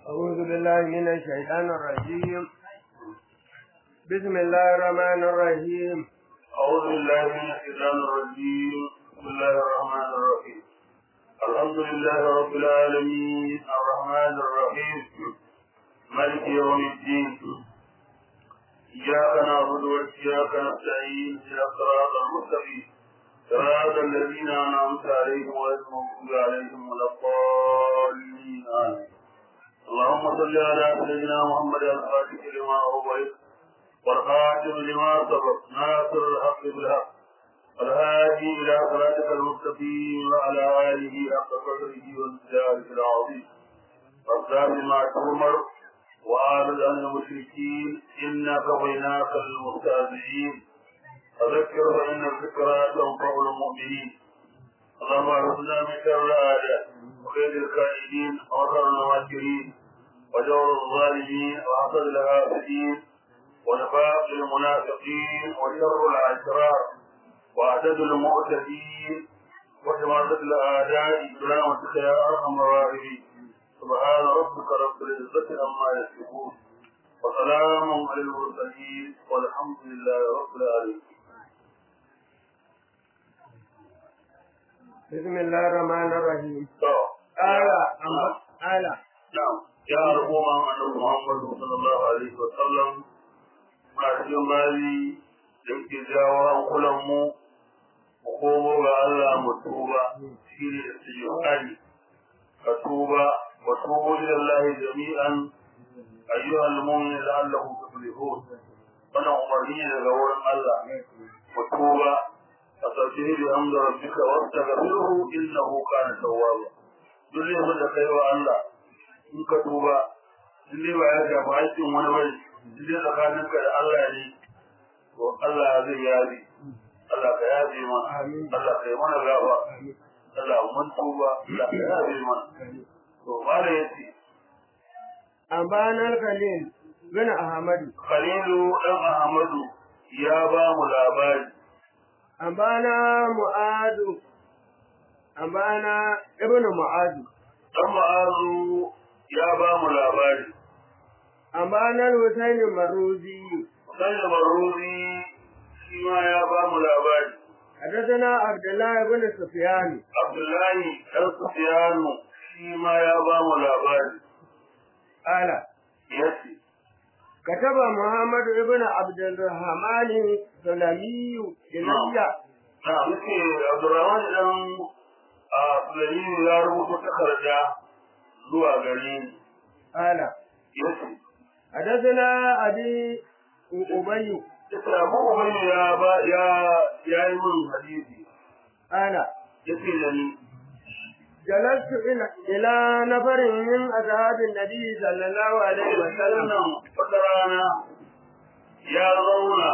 أعوذ بالله من الشيطان الرجيم بسم الله الرحمن الرحيم أعوذ بالله من الشيطان الرجيم بسم الله الرحمن الرحيم الحمد لله رب العالمين الرحمن الرحيم مالك يوم الدين إياك نعبد وإياك نستعين إلى الصراط المستقيم صراط الذين أنعمت عليهم غير المغضوب عليهم ولا الضالين آمين اللهم صل على سيدنا محمد الفاتح لما أغويت والخاتم لما سبق ناصر الحق بالحق والهادي إلى صراطك المستقيم وعلى آله حق قدره وامتداده العظيم واصدار ما تؤمر وأعرض عن المشركين إنا كفيناك المستهزئين فذكر فإن الذكرى تنفع المؤمنين اللهم ارزقنا من شر الأعداء وكيد الكائدين ومكر الماكرين وجور الظالمين وحسد الحاسدين ونفاق المنافقين وشر الأشرار وعدد المعتدين وشماتة الأعداء برحمتك يا أرحم الراحمين سبحان ربك رب العزة عما يصفون وسلام على المرسلين والحمد لله رب العالمين بسم الله الرحمن الرحيم to آلا أم آلا na'am ya al'umma annabi Muhammad sallallahu alaihi wa sallam muna cikin mali da yake jawo hankulan mu mu komo ga Allah mu tuba shine istighfari ka tuba wa tubu ila Allah jami'an ayyuhal mu'minun la'allakum tuflihun wannan umarni ne daga wurin Allah mu tuba فسبح بحمد ربك واستغفره انه كان توابا duk laifin da kai wa Allah in ka tuba in dai ba ya shafi haƙƙin wani bane in dai tsakaninka da Allah ne to Allah zai yabe Allah ka yabe mana Allah ka yi mana gaba Allah mun tuba Allah ka yabe mana to mala yace أنبانا الخليل بن أحمد Khalilu dan Ahmadu ya ba mu labari أنبانا معاذ أنبانا ابن معاذ dan Ma'azu ya ba mu labari أنبانا الحسين المروزي dan Maruzi shi ma ya ba mu labari حدثنا عبد الله بن سفيان Abdullahi ɗan Sufiyanu shi ma ya ba mu labari قال ya ce, كتب محمد بن عبد الرحمن السلمي إلي Na muke Abdurrahman ɗan a Fulani ya rubuta takarda zuwa gare ni. قال Ya ce, حدثنا أبي أبي Ita Abu Ubayyu ya ba ya ya yi min hadisi. قال Ya ce da ni, جلست إلى إلى نفر من أصحاب النبي صلى الله عليه وسلم wannan wata rana ya zauna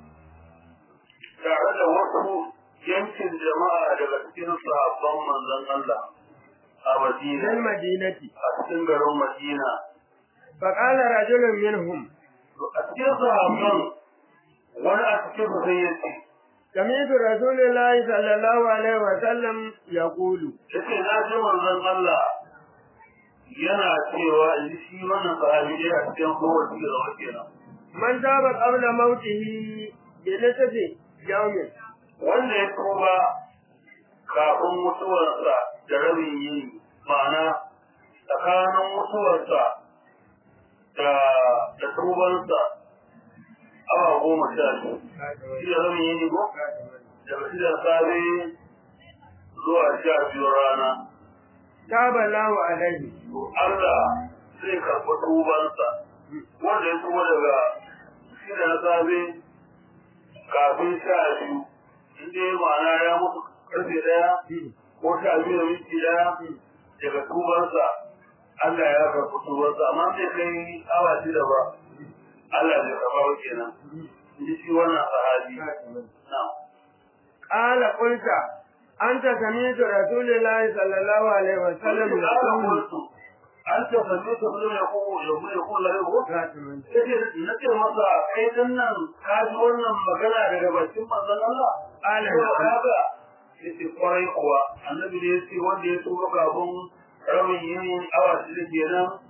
tare da wasu yankin jama'a daga cikin sahabban manzon Allah a من Madina. المدينة a cikin garin Madina. فقال رجل منهم A cikin sahabban wani a cikin su sai ya ce, سمعت رسول الله صلى الله عليه وسلم يقول ya ce na ji manzon Allah yana cewa in ji shi wannan sahabi ne a cikin kowace da zama kenan. من تاب قبل موته بنصف يوم Wanda ya tuba kafin mutuwarsa da rabin yini ma'ana tsakanin mutuwarsa da da tubansa awa goma sha biyu. Shi da rabin yini ko? Daga shi da safe zuwa sha biyu rana. تاب الله عليه to Allah zai karɓi tubansa wanda ya tuba daga shi da na safe kafin sha biyu in dai ma'ana ya mutu karfe ɗaya ko sha biyu da minti ɗaya daga tubansa Allah ya karɓi tubansa amma sai kai awa shida ba Allah zai karɓa ba kenan in ji shi wannan sahabi na قال قلت أنت سمعت رسول الله صلى الله عليه وسلم يقول an ce sanne ta zo ya ko ya ko ya ko la ya ko خاتم Yace na ce masa kai din nan ka ji wannan magana daga bakin manzon Allah? Ala. Ko kaga yace kwarai kuwa annabi ne yace wanda ya tuba kafin rabin yin awa shida kenan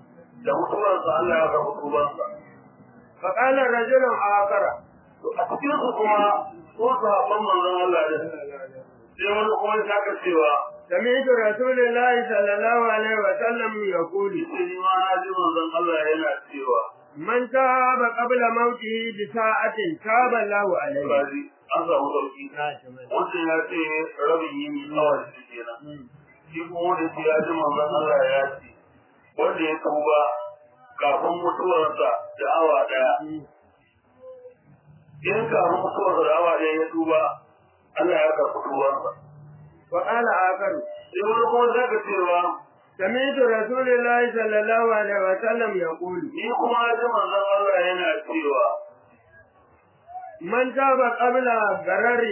da mutuwarsa Allah ya karɓi tubansa فقال رجل آخر to a cikin su kuma ko sahabban manzon Allah ne sai wani kuma ya saka cewa سمعت رسول الله صلى الله عليه وسلم يقول sai ni ma na ji manzon Allah yana cewa من تاب قبل موته بساعة تاب الله عليه kaji an samu sauki wancan ya ce rabin yini awa shi kenan shi kuma wanda ce ya ji manzon Allah ya ce wanda ya tuba kafin mutuwarsa da awa daya in kafin mutuwarsa da awa daya ya tuba Allah ya karɓi tubansa وقال آخر sai wani kuma zaka cewa سمعت رسول الله صلى الله عليه وسلم يقول ni kuma na ji manzon Allah yana cewa من تاب قبل غرر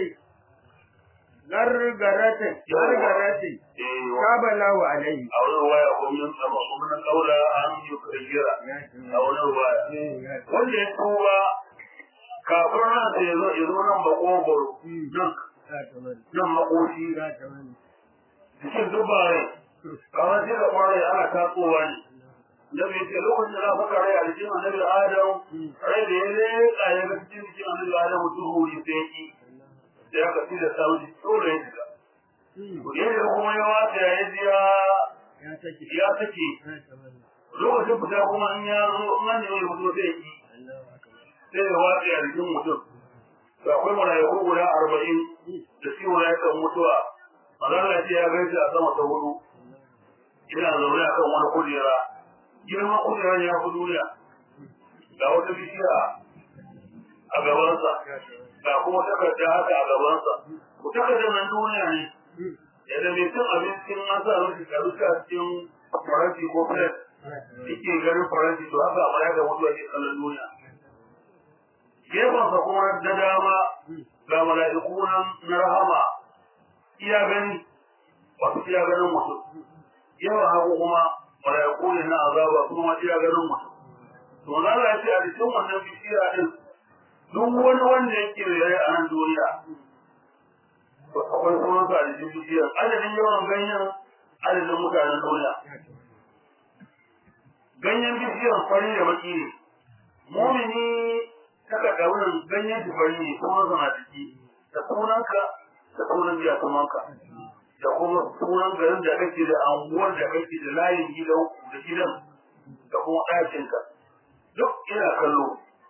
غرغرة غرغرة eh تاب الله عليه a wani waya ko min sama ko min kaula an yi kayyira a wani waya wanda ya tuba kafin ran da ya zo ya zo nan ba kogoro duk nan makoshi cikin dubare kamar sai ka fara ana tatsowa ne da bai ce lokacin da na faka rai a jikin annabi adam rai da ya leƙa ya ga cikin jikin annabi adam duhu ne sai ya ki sai aka ci da sauri dole ya shiga yadda kuma ya wata ya ji ya ya sake lokacin fita kuma in ya zo in an nemi mutum sai ya ki sai ya watsa a jikin mutum to akwai mala'iku guda arba'in da shi mala'ikan mutuwa mazalla ce ya gaisa a sama ta hudu ina zaune akan wani kujera girman kujerar ya fi duniya ga wata bishiya a gabansa ga kuma takarda haka a gabansa ku takardar nan duniya ne yadda mai cin abincin an sa rufi ka rufe a cikin faranti ko plate yake ganin faranti to haka amma ya ga mutuwa ke kallon duniya gefensa kuma da dama ga mala'iku nan na rahama iya gani wasu iya ganin mutum yawan hagu kuma mala'iku ne na azaba kuma iya ganin mutum to na Allah ce a cikin wannan bishiya din duk wani wanda yake raye a nan duniya to akwai sunan sa a cikin bishiyar adadin yawan ganyen adadin mutanen duniya ganyen bishiyar fari da baki ne mumini saka daunin ganyen shi fari ne kuma zama ciki da sunanka da sunan biya sumanka da kuma sunan garin da kake da anguwar da kake da layin gidan da gidan da kuma ɗakinka duk ina kallo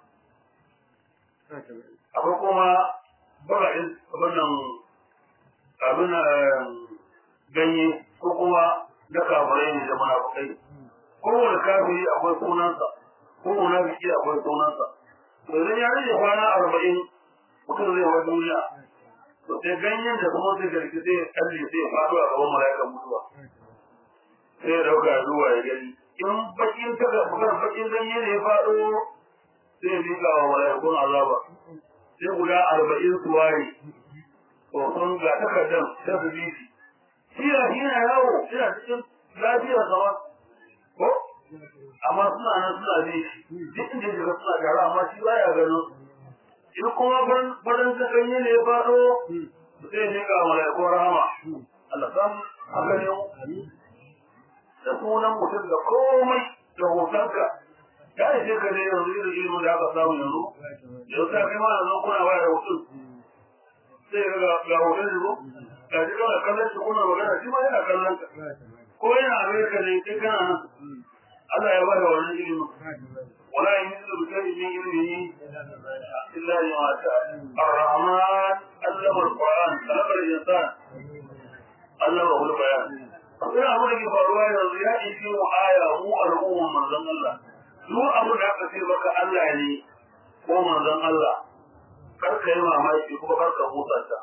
akwai kuma baga'in wannan abin ganye ko kuma na kafirai ne da munafukai kowane kafiri akwai sunansa ko munafiki akwai sunansa to idan ya rage kwana arba'in mutum zai wa duniya to sai ganyen da kuma sai garki sai ya kalle sai ya faɗo a gaban mala'ikan mutuwa sai ya dauka zuwa ya gani in bakin ta bukan bakin ganye ne ya faɗo sai ya miƙa wa mala'ikun azaba sai guda arba'in su ware to sun ga takardar sai su bi shi shi yana yawo yana cikin lafiyar sama ko amma suna nan suna bi duk inda ya shiga suna gara amma shi baya ganin in kuma barin ta ganye ne ya faɗo zai ne ga malaikun rahama Allah san haka ne da sunan mutum da komai da hotonka ya yi shi ka ne yanzu irin ilimin da aka samu yanzu yau ta kai ma yanzu kuna waya da mutum sai ga ga hoton shi ko ga shi kana kallon shi kuna magana shi ma yana kallon ka ko yana amerika ne kai kana nan Allah ya bada wannan ilimin wala yin da kai min ilimi illa ma sha ar-rahman allama al-quran khalaqa al-insan allama al-bayan ina abu da ke faruwa yanzu ya ishi mu aya mu al'umma manzon Allah duk abu da aka ce maka Allah ne ko manzon Allah kar ka yi mamaki kuma kar ka huta ta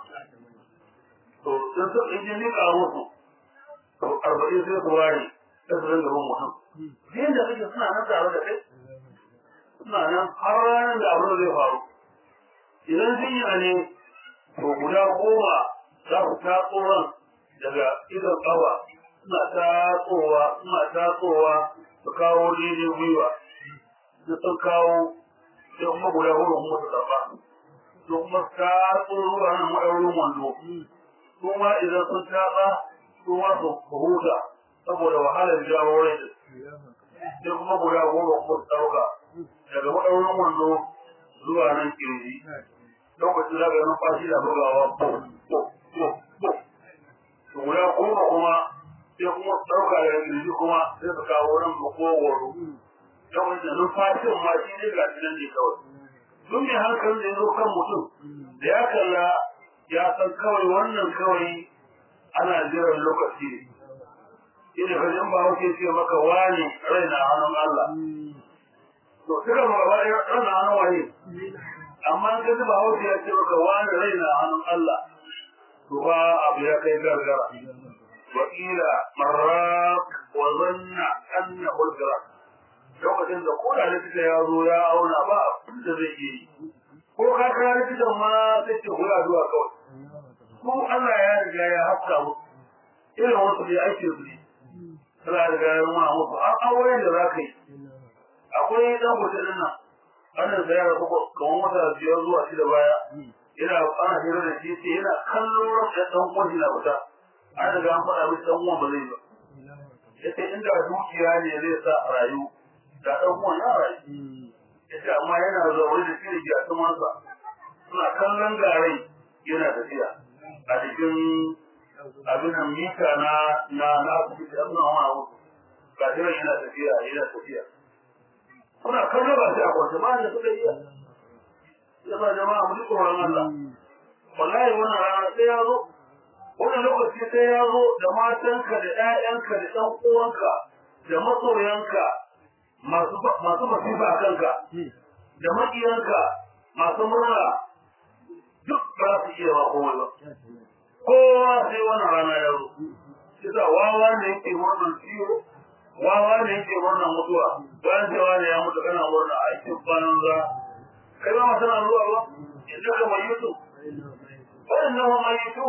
to sun san in ji ka musu to arba'in sai su ware sai su ringa bin mutum Jiyan da kake suna nan tare da kai, suna nan har ranar da abin zai faru. Idan jinya ne, to guda goma za ku tatso ran daga idon ƙafa, suna tatsowa, suna tatsowa su kawo daidai gwiwa. Da sun kawo sai kuma guda goma kuma su zaɓa. Su kuma tatso ruwa nan maɗaurin wando. Su ma idan sun tatsa, su ma su huta saboda wahalar jawo rai sai kuma guda goma kuma su ɗauka daga maɗaurin wando zuwa nan kirji lokacin da ga numfashi da bugawa ko ko ko ko to guda goma kuma sai kuma su ɗauka daga kirji kuma sai su kawo nan makogoro lokacin da numfashin ma shi ne ga shi nan ne kawai duk mai hankali da ya zo kan mutum da ya kalla ya san kawai wannan kawai ana jiran lokaci ne ina kajin ba wuce ce maka wani rai na hannun Allah to suka maka ba rai na hannun wani amma ka ji ba wuce ya ce maka wani rai na hannun Allah to ba abu ya kai gargara wa ila marrak wa zanna anna ulgara lokacin da ko da likita ya zo ya auna ba abin da zai yi ko ka kira likitan ma sai ce kula zuwa kawai ko Allah ya riga ya hafta musu irin wasu da ake su ne suna riga ya nuna musu an aure da za ka yi akwai dan mutum din nan wannan da ya rasu kamar wata biyar zuwa shida baya yana ana hira da shi sai yana kallon ran da dan uwan na fita an riga an faɗa mishi dan uwan ba zai ba yace inda dukiya ne zai sa a rayu da dan uwan ya rayu yace amma yana zaune da shi da gyatumansa suna kallon garai yana tafiya a cikin abin nan mita na na na asibiti an nuna wani abu ga jiran yana tafiya yana tafiya kuna kallo ba sai a kwance ba da suka iya yaba jama'a mu ji tsoron Allah wallahi wannan rana sai ya zo wannan lokaci sai ya zo da matanka da ƴaƴanka da ɗan uwanka da masoyanka masu masu masifa a kanka da maƙiyanka masu murna duk ba su iya ba komai ba kowa sai wannan rana ya zo kisa wawa ne yake murnan ciwo wawa ne yake murnan mutuwa bayan cewa ne ya mutu kana murna a cikin kwanan za kai ba masu na zuwa ba inda ka mai yutu wannan nan mai yutu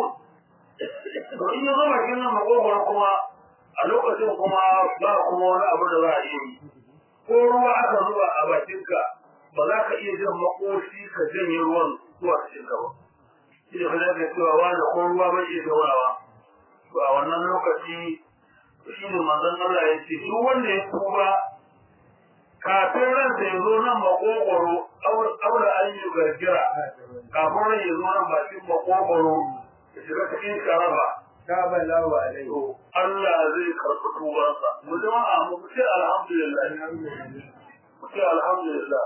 to in ya zama kin nan makogwaro kuma a lokacin kuma ba kuma wani abu da za a iya yi ko ruwa aka zuba a bakinka ba za ka iya jan makoshi ka janye ruwan zuwa cikin ka ba shi da fara da cewa wani ko ruwa bai iya gaurawa to a wannan lokaci shi ne manzon Allah ya ce duk wanda ya tuba kafin ransa ya zo nan makogoro aure an yi gargira kafin ran ya zo nan bakin makogoro ya shiga cikin sharaba Kaba lawa alai. to Allah zai karɓi tubansa mu jama'a mu ce alhamdulillah mu ce alhamdulillah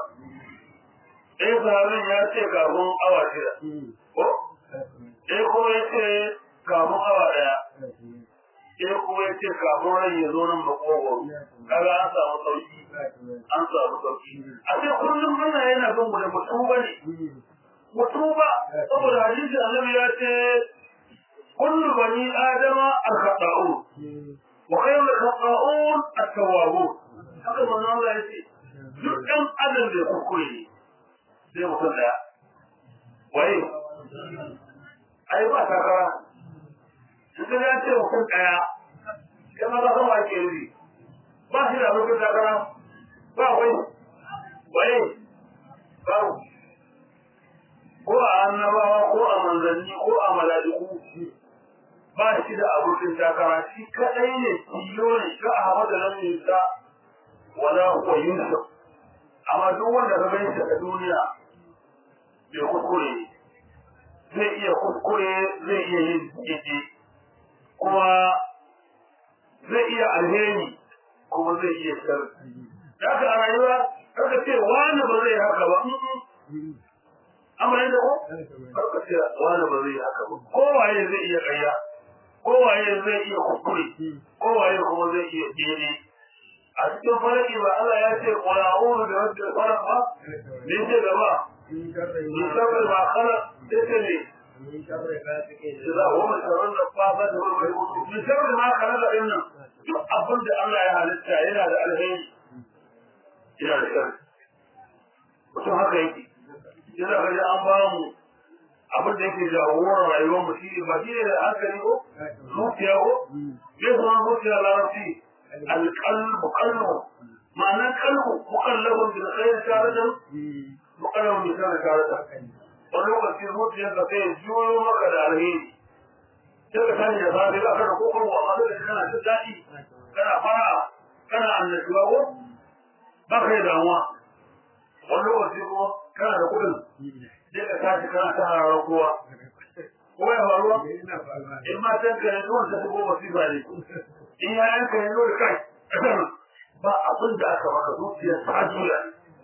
eh sahabin ya ce kafin awa shida ko eh kuma ya ce kafin awa daya eh kuma ya ce kafin ran ya zo nan makogoro kaga an samu sauki an samu sauki a sai kullum muna yana son mu da mutuba ne mutuba saboda hadisi annabi ya ce kullu bani adama al-khata'un wa khayru al-khata'un at-tawwabun haka manzo Allah ya ce duk ɗan adam da kuskure ne sai mutum daya wai ai ba takara in ka ya ce mutum daya kama ba san wa ke yi ba shi da abokin takara ba wai wai ba ko a annabawa ko a manzanni ko a mala'iku ba shi da abokin takara shi kadai ne tilo ne shi Ahmad lam yusa wala huwa yusuf amma duk wanda ka gani a duniya bai kuskure zai iya kuskure zai iya yin jiji kuma zai iya alheri kuma zai iya sharri da haka a rayuwa kaka ce wani ba zai haka ba amma yadda ko kaka ce wani ba zai haka ba kowaye zai iya ƙarya kowaye zai iya kuskure kowaye kuma zai iya jere a cikin faraki ba Allah ya ce qul a'udhu bi rabbil falaq ba ne ce gaba min sharri ma khalaq sai ne إذا هو من شر النفاثات من شر ما خلق إنا duk abin da Allah ya halitta yana da alheri yana da shari mutum haka yake yana ga an ba mu abin da yake jagorar rayuwar mu shi ba shi ne da hankali ko zuciya ko me sunan zuciya larabci alqalbu qalbu ma'anar qalbu muqallabun bil khair taradan muqallabun bil shar taradan wani lokaci zuciyar ka sai juyo maka da alheri sai ka sani da safe ba ka da kokon wa amma da kana jin daɗi kana fara kana annashuwa ko ba ka yi damuwa wani lokaci kuma kana da kuɗin sai ka tashi kana ta hararar kowa ko ya faruwa in ma san ka yanzu wanda ta goma sifa ne in ya yanka yanzu da kai ba abin da aka maka zuciyar ta juya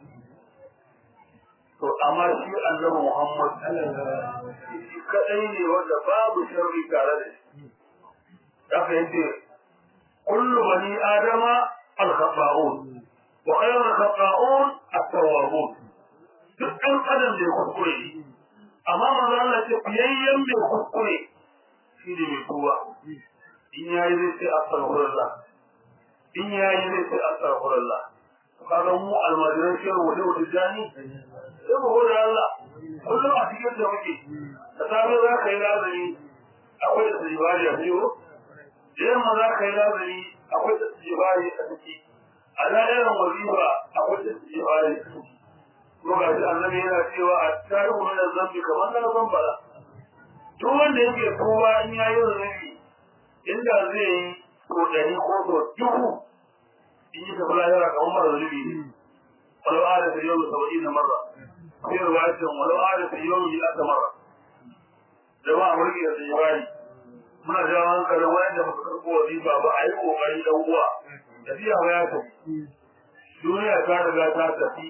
to amma shi annabi Muhammad shi kadai ne wanda babu sharri tare da shi haka yace kullu bani adama al-khata'un wa khayru al-khata'un at-tawwabun duk ɗan adam da ya kuskure amma manzo Allah ce fiyayyen mai kuskure shi ne mai kowa in yayi zai ce astaghfirullah in yayi zai ce astaghfirullah kaga mu almajiran shehu wani wata jani sai mu gode Allah kullum a cikin da muke da safe za ka yi lazari akwai da tsibari a biyu da yamma za ka yi lazari akwai da tsibari a ciki a da'irar wazifa akwai da tsibari a ciki ko ga shi annabi yana cewa a tarihu min zambi kamar na san bala duk wanda yake kowa in yayi zunubi inda zai yi ko dari ko so duhu in yi tafi lahira kamar mara zunubi ne walau ada ta yau saba'in na marra sai ruwayatin walau ada ta yau yi aka marra jama'a mulki da tsibari muna jawo hankalin wayanda ba su karɓo wazifa ba a yi ƙoƙari ɗan uwa tafiya ba ya tafi duniya ta riga ta tafi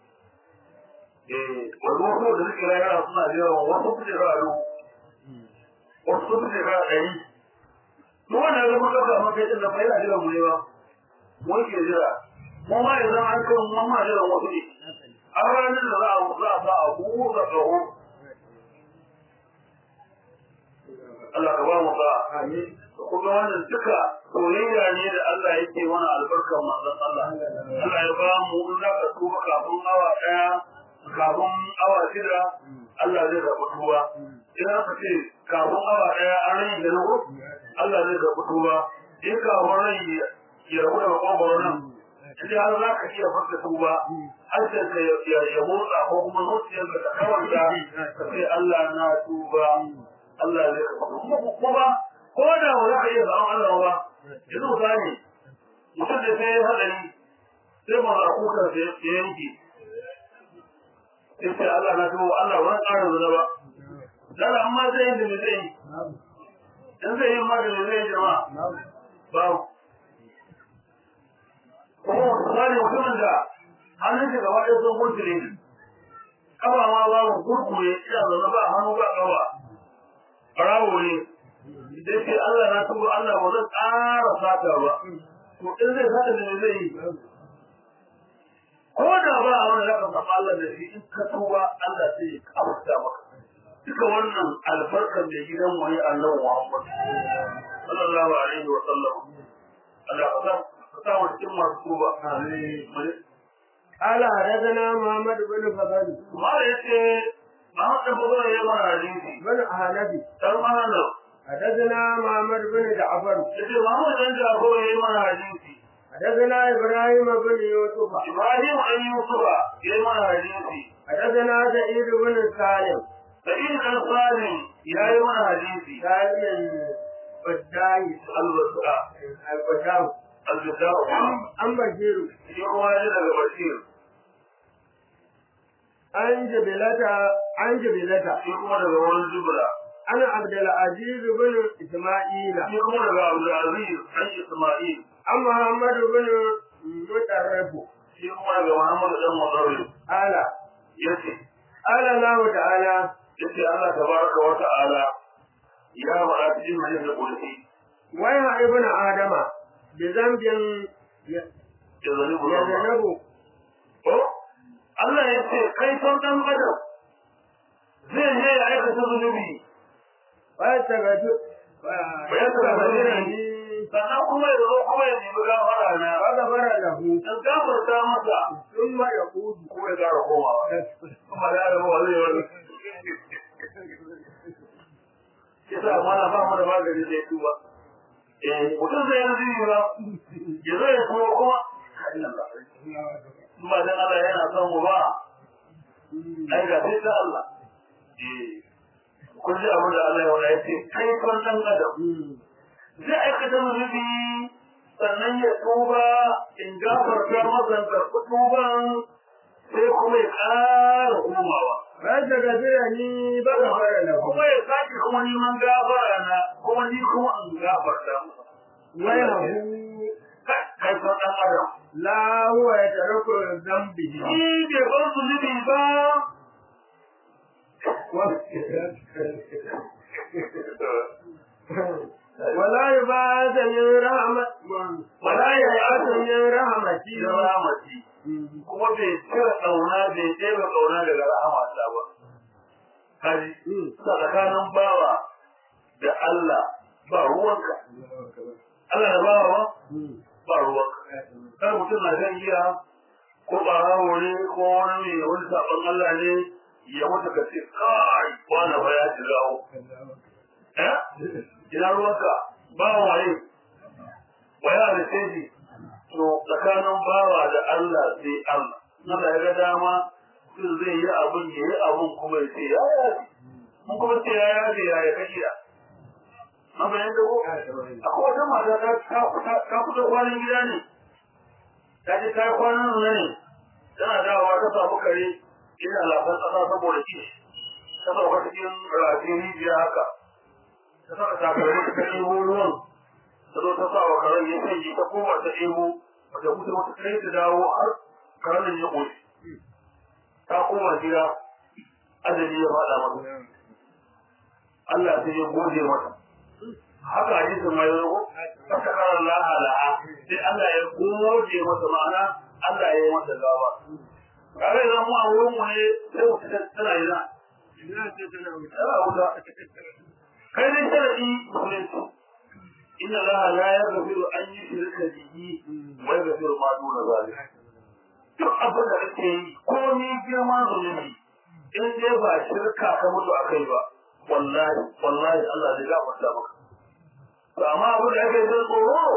wani wasu da suke rayuwa suna jira wasu su jira a wasu su jira a ɗari duk wanda ya zama ɗauka maka yadda da fa'ila jiran mu ne ba mun ke jira mu ma ya zama an kan mu ma jiran wasu ne an ranar da za a za a sa a buɗe ƙaho Allah ka ba mu ba kuma wannan duka soyayya ne da Allah yake mana albarkar manzon Allah Allah ya ba mu in za ka tuba kafin awa ɗaya kafin awa shida Allah zai karɓi tuba idan aka ce kafin awa ɗaya an rai da nago Allah zai karɓi tuba in kafin rai ya rabu da makwagwaro nan idan har za ka iya farka tuba harshen ka ya motsa ko kuma zuciyar ka ta kawanta ka ce Allah na tuba Allah zai karɓi tuba ko da ba za ka iya samun Allah ba yanzu misali mutum da sai ya haɗari sai ma za kuka ya yanke sai Allah na tuba Allah wani ƙarin zuwa ba dala amma zai yi da me zai yi in zai yi ma da me zai yi jama'a babu kuma misali mutumin da hannun shi gaba ɗaya sun kurkure ƙafa ma babu kurkure ina zaune ba hannu ba ƙafa ɓarawo ne sai ce Allah na tuba Allah ba zan ƙara sata ba to in zai sata da me zai yi ko da ba a wani zaka samu Allah da shi in ka tuba Allah sai ya kafuta maka duka wannan albarkar da gidan mu ne Allah Muhammad sallallahu alaihi wa sallam Allah ka san ka sa mu cikin masu tuba amin قال حدثنا محمد بن فضل kuma da yace Muhammad bin Fadl ya mana hadisi بن أهنبي dan mana حدثنا محمد بن جعفر yace Muhammad dan Jafar ya mana hadisi حدثنا إبراهيم بن يوسف Ibrahim an Yusufa ya mana hadisi حدثنا سعيد بن سالم Sa'id dan Salim ya yi mana hadisi سالم البداي al-Wasa البداو al-Bidau أم بشير shi kuma ya daga Bashir عن جبلة عن جبلة shi kuma daga wurin Jibra أنا عبد العزيز بن إسماعيل shi kuma daga Abdulaziz an Isma'il عن محمد بن مترف shi kuma daga Muhammad dan Mudarrib قال yace قال الله تعالى yace Allah tabaraka wa ta'ala ya faɗa cikin hadisi qudsi ويا ابن آدم بذنب ya zani bu يذنب ko Allah yace kai son dan adam zai je ya aikata zunubi ويستغفر ويستغفر sannan kuma ya zo kuma ya nemi gafara na فغفر له dan gafarta masa ثم يقول ko ya gara komawa kuma da ya ba zai wani kisa mana ba mu da magani zai tuba eh mutum zai yi zai ba ya zo ya tuba kuma ba dan Allah yana son mu ba ai ga sai ta Allah eh kun ji abin da Allah ya wada ya ce kai kan dan adam zai aikata zunubi sannan ya tuba in gafarta masa karɓi tuban sai kuma ya ƙara komawa Rasa gafira ni ba ka fara da kuma ya sake kuma neman gafara na kuma ni kuma in gafarta masa Wai hagu kai san ɗan adam la huwa ya taraku zambihi. shi bai bar zunubi ba Wala ya ba ta min rahmat wala ya ba ta min rahmati. da ramati kuma bai cire ƙauna bai ɗebe ƙauna daga rahama Allah ba kaji tsakanin bawa da Allah ba ruwanka Allah da bawa ba ba ruwanka kar mutum na shan giya ko ɓarawo ne ko wani mai wani saɓon Allah ne ya mutu ka ce kai wani ba ya shiga o eh ina ruwanka ba waye waya da sai to tsakanin bawa da Allah sai Allah Allah ya ga dama sun zai yi abin ya yi abin kuma ya ce ya yaji mun kuma ce ya yaji ya ya kashi da an bayan da ko akwai wata mata ta ta kusa kwanan gida ne ta ce ta yi kwanan nuna ne tana dawowa ta samu kare ina lafan ƙasa saboda kishi ta sauka cikin rafin rijiya haka ta saka takalmi ta ɗebo ruwan ta zo ta sa wa karen ya sanyi ta koma ta ɗebo wata mutu wata kai ta dawo har karen ya ƙoshi ta koma gida ajali ya faɗa mata Allah sai ya gode mata haka hadisin ma ya zo ta karar laha la'a sai Allah ya gode mata ma'ana Allah ya yi mata gaba kare zan mu a wurin mu ne sai wata tana yana Ina ce tana wuce. tana wuta kai dai sharadi musulunci inna Allah la yaghfiru an yushrika bihi wa yaghfiru ma duna zalika duk abin da kake yi ko ni girman zunubi in dai ba shirka ka mutu akai ba wallahi wallahi Allah zai gafarta maka to amma abin da ake jin tsoro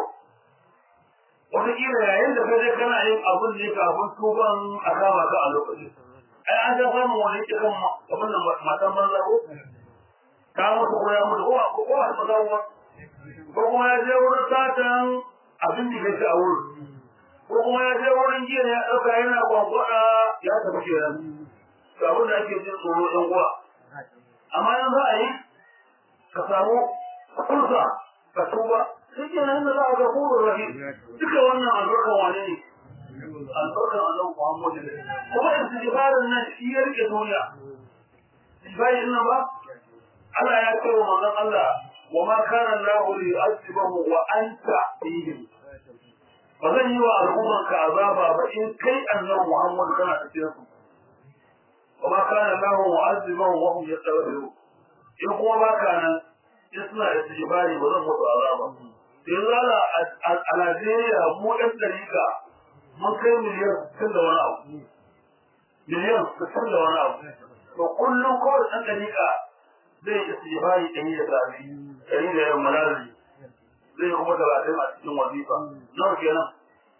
wataƙila yayin da kai kana yin abin ne kafin tuban a kama ka a lokaci ai an ga samun wani ke kan abin da matan banza ko ta mutu ko ya mutu ko ko ko ba za ko kuma ya je wurin satan abin da kake a wurin ko kuma ya je wurin jiya ya ɗauka yana gwangwada ya tafi kenan to abin da ake jin tsoro ɗan uwa amma yanzu za a yi ka samu fursa ka tuba shi ke nan da za a ga kurun rahim duka wannan albarkan wane ne albarkan annabi Muhammad ne kuma istighfarin nan shi ya rike duniya istighfarin nan ba Allah ya ce wa manzon Allah wa ma kana Allah li yu'adhibahu wa anta fihim ba zan yi wa al'umman ka azaba ba in kai annabi Muhammad kana cikin su wa ma kana Allah mu'adhibahu wa hum yastaghfirun in kuma ba ka nan in suna istighfari ba zan musu azaba yanzu ala a Najeriya mu ɗan ɗarika mun kai miliyan sittin da wani abu miliyan sittin da wani abu to kullum kawai ɗan ɗarika zai istighfari ɗari da safi ɗari da yamma lazari zai kuma talatin a cikin wazifa nawa kenan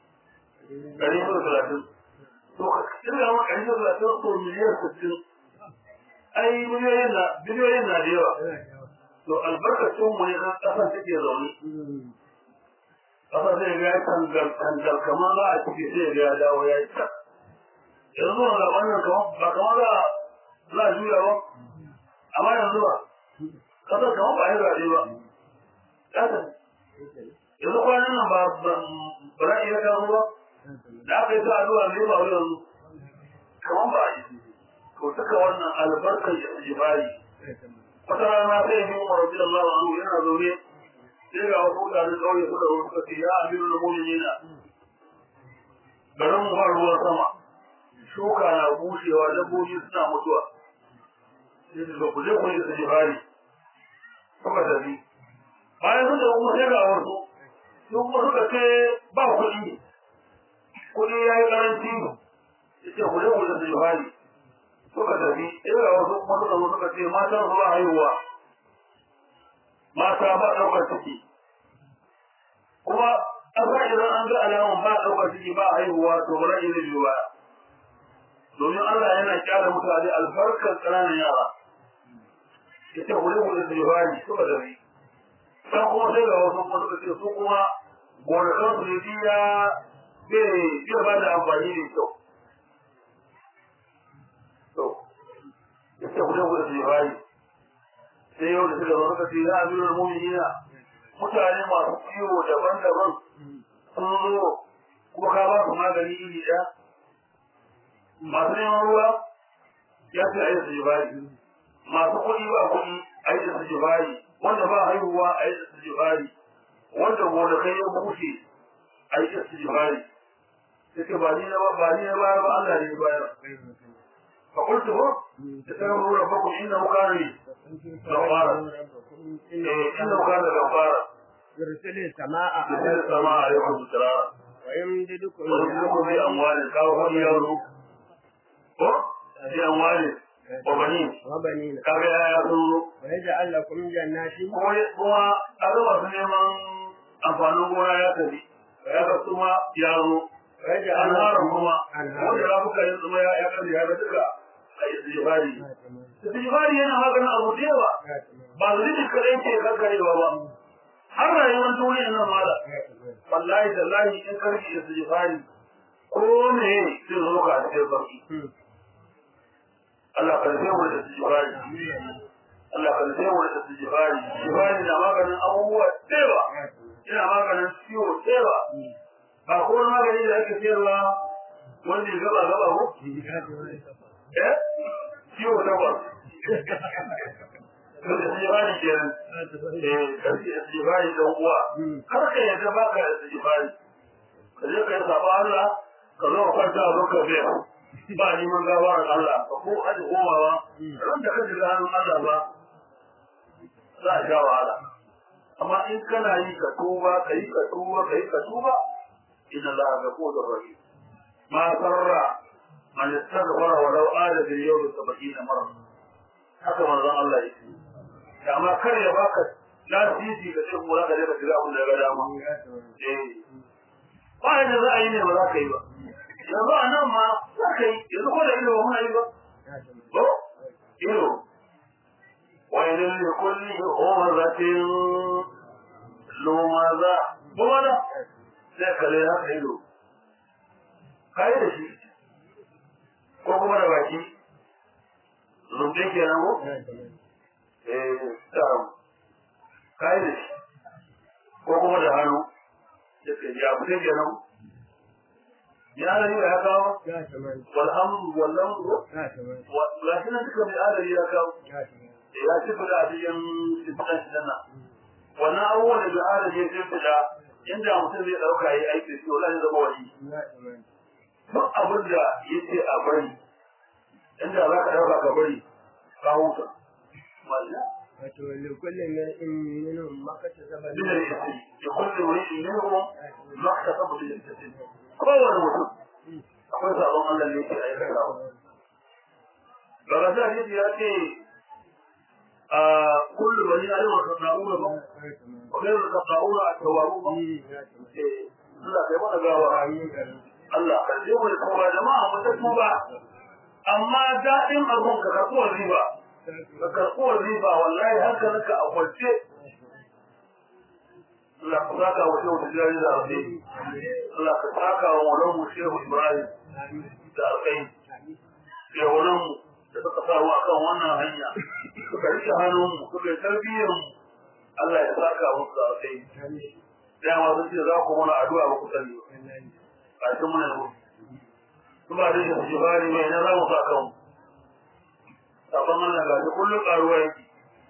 ɗari da talatin to ka kirga ma ɗari da talatin to miliyan sittin ai miliyoyin na biliyoyin na da yawa to albarkacin mu ne kan ƙasar take zaune ƙasar zai ga ya tangal tangal kamar za a ciki sai ga ya dawo ya yi ta yanzu wanda wannan kamar ba kamar za za a juya ba amma yanzu ba ƙasar kamar ba a yi zaɓe ba ƙasar yanzu kwanan nan ba ba za a iya kawo ba da aka yi ta addu'a ne ba wai yanzu kamar ba a yi to duka wannan albarkar jibari wata rana sai yi umar rabbi Allah wa anhu yana zaune sai ga wasu mutane kauye suka zo suka ce ya amiru da mu'minina garin mu ba ruwan sama shuka na bushewa dabbobi suna mutuwa sai su ku je ku yi su jibari suka tafi bayan sun da kuma sai ga wasu su kuma suka ce ba kuɗi kuɗi ya yi ƙaranci sai ku je ku yi su jibari suka tafi ira wasu kuma suka zo suka ce matan su ba haihuwa mata ba ɗaukar ciki kuma an sa idan an ga alaman ba ɗaukar ciki ba haihuwa to ba zai zai biyu ba domin Allah yana kyara mutane albarkar ƙananan yara ita kule kule su bani suka tafi san kuma sai ga wasu kuma suka ce su kuma gonakan su ne ya bai ba da amfani da kyau to ya ce kuɗe kuɗe su bari sai yau da suka zo suka ce ya amirar mu'minina mutane masu ciwo daban-daban sun zo kuma ka ba su magani iri ɗaya masu neman ruwa ya ce a yi su jibari masu kuɗi ba kuɗi a yi da su jibari wanda ba haihuwa a yi da su jibari wanda gonakai ya bushe a yi da su jibari suke ba ni na ba ba ni na bayar ba Allah ne ya bayar fa qultu hu tasawu rabbakum innahu kana ghaffara innahu kana ghaffara يرسل السماء yursilu samaa alaykum bidrara ويمددكم ويرزقكم بأموال كافر يورو ko bi amwali wa banin وبنين kaga ya sun zo ويجعل لكم جنات kuma kuma kaga masu neman amfanin gona ya tafi kaga kuma ya zo ويجعل anharan لكم kuma أنهارا. wanda za ku kai zuma ya ya kalle ya ga duka a istijfari istijfari yana maganin abu da yawa ba zunubi kadai ke kankarewa ba har rayuwar duniya nan mala wallahi tallahi in karki istijfari ko me zai zo ka a cikin sauki Allah kan sai mu da istijfari Allah kan sai mu da istijfari istijfari na maganin abubuwa tsewa ina maganin ciwo tsewa ba ko wani magani da ake sayarwa wanda ya gaba gaba ko eh ciwo takwas to da istijfari kenan eh karki istijfari dan uwa har ka yadda baka istijfari ka je ka yi saba Allah ka zo ka kwanta a lokacin biya ba neman gabarar Allah ka ko aji komawa ran da ka ji hannun Allah ba za a sha wahala amma in kana yi ka tuba ka yi ka tuba ka yi ka tuba inna Allah ga kodin rahim ma sarra man istaghfara wa law ala bil yawm 70 marra haka manzon Allah yake da amma kar ya baka lasisi ka ce ko za ka je ka shiga abin da ya ga dama eh ba yadda za a yi ne ba za ka yi ba yanzu a nan ma za ka yi yanzu ko da ido ba muna yi ba ko ido wani ne kulli homazatin lomaza ba wada sai ka lai haka ido ka yi da shi ko kuma da baki zumbe ke nan ko eh tsaron ka yi da shi ko kuma da hannu da ke ya fi ke nan ya da yi ya kawo walhamdu wallamdu ga shi nan duka mai adari ya kawo ya ci fida a cikin sifinan shi nan wannan abubuwan da mai adari ya ci fida inda mutum zai ɗauka ya aiki shi wala ya zama wani duk abin da ya ce a bari inda za ka ɗauka ka bari ka huta walla wato likulli minhum maktasaba min al-ismi li kulli wajhin minhum maktasaba bil ismi kowane mutum akwai sabon Allah ne ke aikatawa daga sa hadisi ya ce a kullu bani adam wa sana'una ba wa khairu sana'una at-tawwabun eh Allah kai mana gawa Allah kan je mu kuma jama'a mu ta tuba amma daɗin abun ka karɓuwar riba ka karɓuwar riba wallahi hankalinka a kwance Allah ka saka wa shehu tijjani da alƙai Allah ka saka wa maulanmu shehu Ibrahim da alƙai shehunanmu da suka sa mu akan wannan hanya suka rike hannunmu suka yi tarbiyyar mu Allah ya saka musu da alƙai dama sun ce za ku mana addu'a ba ku sani ba a cikin muna yau su ba da shi jibari mai na za mu sa kanmu sabon Allah ga shi kullum ƙaruwa yake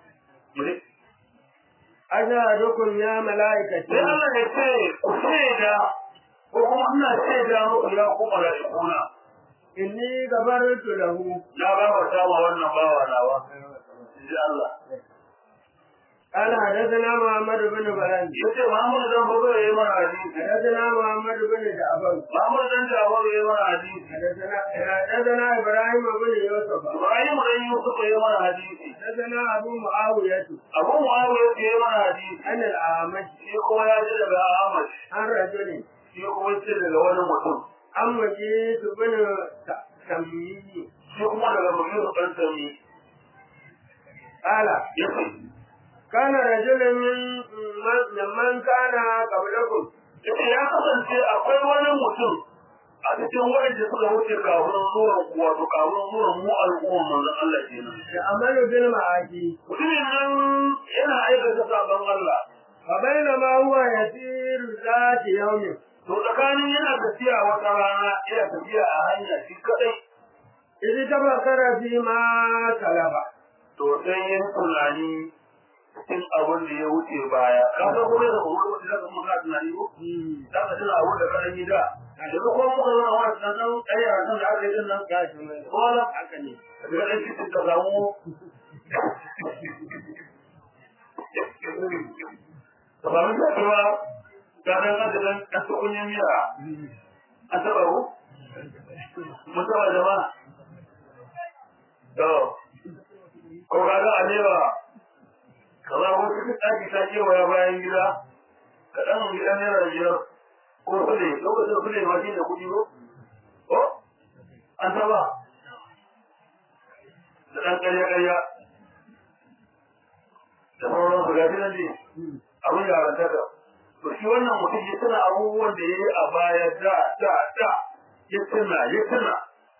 ajadukum ya malaikati sai Allah ya ce ku shaida ko kuma ina shaida muku ya ku malaikuna inni gabartu lahu na gafarta wa wannan bawa nawa ji Allah قال حدثنا محمد بن بلال yace Muhammad dan bazo yayi mana hadisi حدثنا محمد بن جعفر Muhammad dan Jawar yayi mana hadisi حدثنا حدثنا ابراهيم بن يوسف Ibrahim dan Yusuf yayi mana hadisi حدثنا ابو معاويه Abu Muawiya yayi mana hadisi عن الاعمش shi kuma ya ji daga Ahmad عن رجل shi kuma ya ce daga wani mutum عن مجيد بن تميمي shi kuma daga Mughir dan Tami قال yace كان رجل من من من كان قبلكم yace ya kasance akwai wani mutum a cikin waɗanda suka wuce kafin zuwan wato kafin zuwan mu al'umma manzon Allah kenan da amalu bil ma'aki mutumin nan yana aikata sabon Allah fa bainama huwa yasiru zati yawmin to tsakanin yana tafiya wata rana yana tafiya a hanya shi kadai idh tabakkara fi ma talaba to sai yin tunani cikin abin da ya wuce baya ka san kuma da kuma wata da kuma ka tunani ko da ka tuna abin da ka yi da yanzu kuma muka zo na wani dan dan ayya nan da aka yi din nan ga shi mai ko da haka ne da dan cikin ka samu ka ba mun da cewa ga dan da dan dan tukunya miya an taba ko mun taba jama'a to ko ga ga alewa kaza ko cikin ɗaki ta kewaya bayan gida ka ɗan gidan naira biyar ko kule lokacin kule ma shi da kuɗi ko ko an taba da ɗan ƙarya-ƙarya da sauran su gashi nan ne abin yarantaka to shi wannan mutum ya tuna abubuwan da ya yi a baya da da da ya tuna ya tuna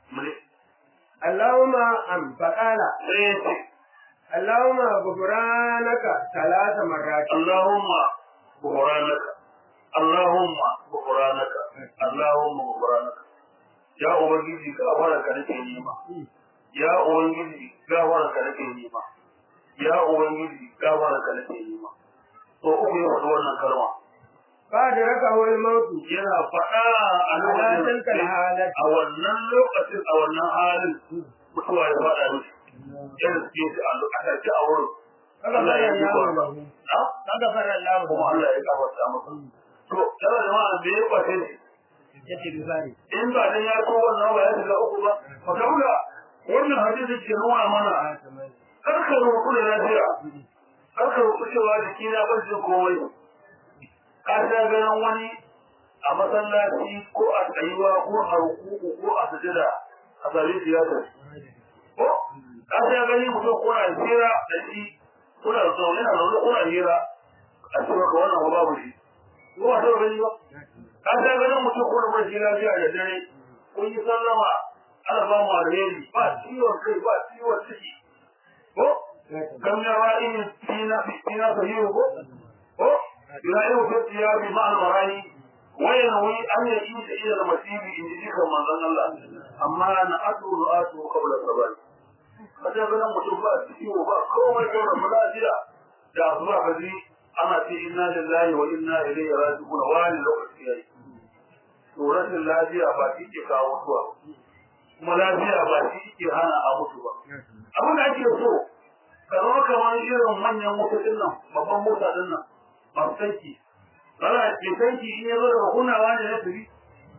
Allahumma am faqala sai ya ce Allahumma ghufranaka talata marrati Allahumma ghufranaka Allahumma ghufranaka Allahumma ghufranaka ya ubangiji gafara ka nake nema ya ubangiji gafara ka nake nema ya ubangiji gafara ka nake nema to uku ya faɗi wannan kalma fa da raka wal mautu yana faɗa a Halatin kal halat. a wannan lokacin a wannan halin mutuwa ya faɗa mishi yana suke shi a lokacin a wurin kaga Allah fara ya yi Allah ba lahu na kaga fara Allah kuma Allah ya gafarta masa to yana jama'a da ya kwace ne yace bisari in ba dan ya ko wannan ba ya shiga uku ba fa kaula wannan hadisi ke nuna mana a tamam karka roƙo da lafiya karka roƙo cewa jiki na ban jin komai ka sha ganin wani a masallaci ko a tsayuwa ko a rukuku ko a sujada a sami siyasa ko ka sha gani mutum kuna hira da shi kuna zaune na zaune kuna hira a cewa ka wannan ba babu shi ko ba taɓa gani ba ka sha ganin mutum kuna bar shi lafiya da dare kun yi sallama ana ba mu alheri ba ciwon kai ba ciwon ciki ko كم يرائي فينا فينا صحيح هو يرائيه في الثياب مع المراني وينوي أن يعيش إلى المسيب إن جيك من ظن الله أما أنا أتو رآته قبل الصباح kada ganin mutum ba ciwo ba komai kawai mulajiya da asuba ka ji ana ce inna lillahi wa inna ilaihi raji'un wani lokaci yayi to rashin lafiya ba shi ke kawo mutuwa kuma lafiya ba shi ke hana a mutu ba abin da ake so ka zama kamar irin manyan motocin nan babban mota din nan masu tanki Bala ke tanki in ya zo daga kunnawa ne na turi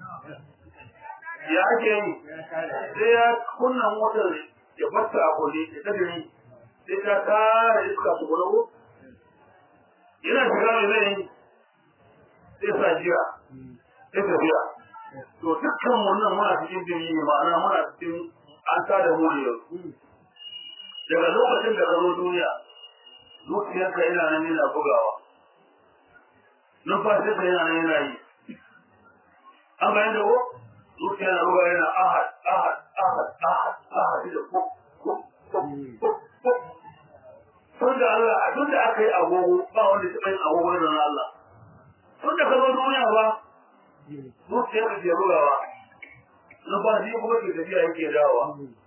ya ake yi sai ya kunna motar ya batta a kulle ya ta gani sai ta kara iska su kula ko yana shiga mai zai yi sai sa jira sai tafiya to dukkan wannan muna cikin jini ne ma'ana muna cikin an tada mu ne yanzu daga lokacin da ka zo duniya zuciyarka yana nan yana bugawa numfashinka yana nan yana yi an bayan da ko zuciya na bugawa yana ahad ahad ahad ahad ahad da ko ko ko ko ko tun da Allah a tun da aka yi agogo ba wanda ta yin agogo da na Allah tun da ka zo duniya ba zuciyarka ke bugawa numfashi kuma ke tafiya yake dawowa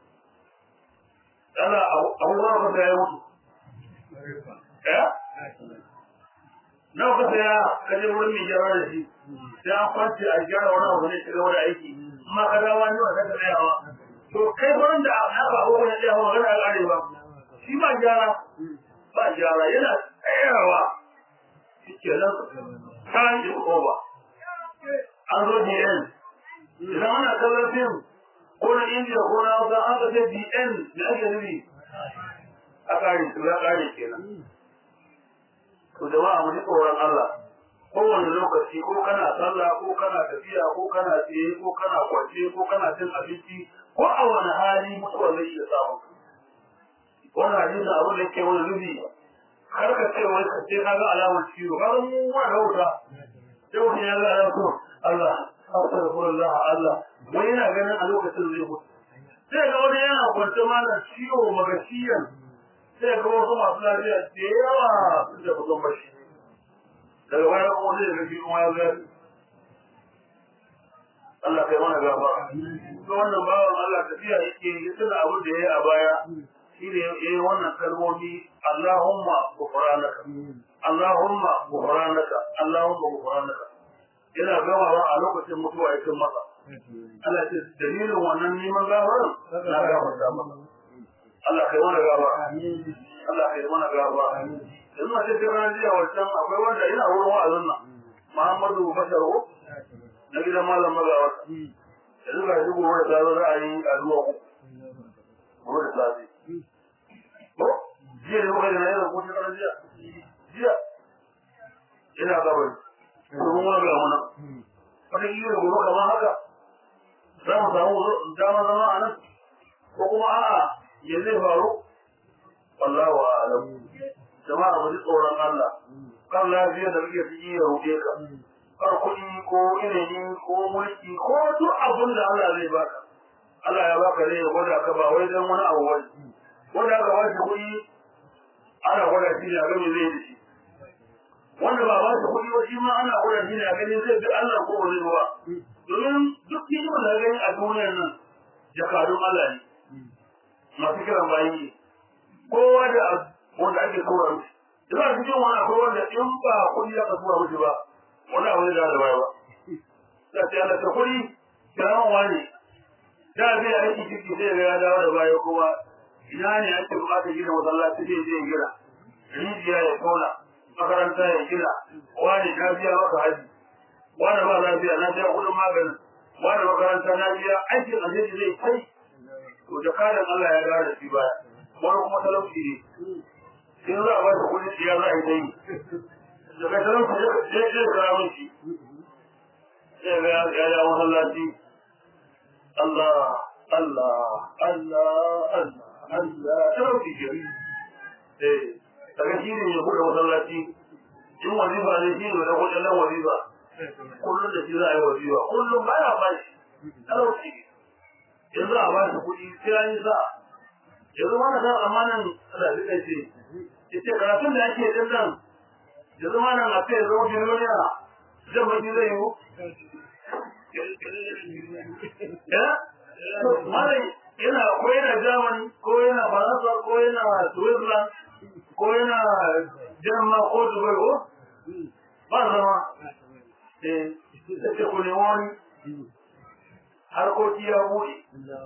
ana abubuwan ka ya mutu ya nawa ka saya ka je wurin mai gyara da shi sai an kwance a gyara wani abu ne shiga wani aiki amma ka dawa ne wanda ka tsayawa to kai wurin da aka abubuwan ya tsaya magana a ƙare ba shi ba gyara ba gyara yana tsayawa shi ke nan kan yi ba an zo DN idan ana kallon fim ko na India ko na Hausa an ka ce DN da ake nufi a kare su ya kare kenan to jama'a mu ji tsoron Allah kowane lokaci ko kana sallah ko kana tafiya ko kana tsaye ko kana kwance ko kana cin abinci ko a wani hali mutuwa zai iya samun wannan hadisi abin da ke wani nufi kar ka ce wai ka ce ka ga alamar ciwo ka mu ma da wuta sai mutum ya ga so Allah astaghfirullah Allah wai yana ganin a lokacin zai mutu sai ga wani yana kwance mana ciwo magashiyan sai ga wasu masu lafiya da yawa sun da kusan bashi daga baya kuma zai ga shi kuma ya ga Allah kai mana gaba ga wannan bawan Allah tafiya yake ya tuna abin da ya yi a baya shi ne ya yi wannan kalmomi Allahumma gufranaka Allahumma gufranaka Allahumma gufranaka yana gamawa a lokacin mutuwa ya cin masa Allah ce dalilin wannan neman gafaran na gafarta masa Allah kai mana gaba Allah kai mana gaba yanzu a cikin ranar jiya wancan akwai wanda yana wurin wa'azin nan Muhammadu Bashar ko na gidan malam magawa yanzu ga shi gobe da safe za a yi addu'a ku gobe da safe ko jiya ne muka yi na yana kusa ranar jiya jiya ina gabar domin wani ga muna wani iya gobe kamar haka za mu samu dama zama a nan ko kuma a'a ya zai faru wallahu a'lam jama'a mu ji tsoron Allah kan lafiya da muke ciki ya ruɗe ka kar kuɗi ko ilimi ko mulki ko duk abin da Allah zai baka Allah ya baka zai gwada ka ba wai dan wani abu wani wanda aka ba shi kuɗi ana gwada shi ne a gami zai da shi wanda ba ba shi kuɗi ba shi ma ana gwada shi ne a gani zai bi Allah ko ba zai ba domin duk hikimar da gani a duniyar nan jakadun Allah ne masu kiran bayi ne kowa da wanda ake tura mishi ina cikin wani akwai wanda in ba kuɗi aka tura mishi ba wani abu ne da da baya ba da ta yana ta kuɗi kiraman wani da zai aiki ciki sai ga ya dawo da baya kuma ina ne ake bukata gina masallaci zai je gina rijiya ya tona makaranta ya gina wani na biya maka haji wani ba lafiya na biya kuɗin maganin wani makaranta na biya aikin alheri zai kai to da kadan Allah ya dawo da shi baya wani kuma talauci ne in za a ba shi kuɗi ya za a yi ta yi daga talauci zai zai kira min shi sai ga ya ya masallaci Allah Allah Allah Allah Allah talauci ke eh daga shi ne ya buɗe masallaci in wazifa ne shi ne da kuɗin nan wazifa kullum da shi za a yi wazifa kullum ba ya ba shi talauci in za a ba shi kuɗi sai an yi sa'a yanzu wani san amanan rafi ɗai ce ita karatun da ake din nan yanzu ma nan a ce ya zama miliyoniya zan baki zai yi ya mara yana ko yana germany ko yana faransa ko yana switzerland ko yana jamma ko dubai ko ba zama eh ce ku nemi wani harkoki ya buɗe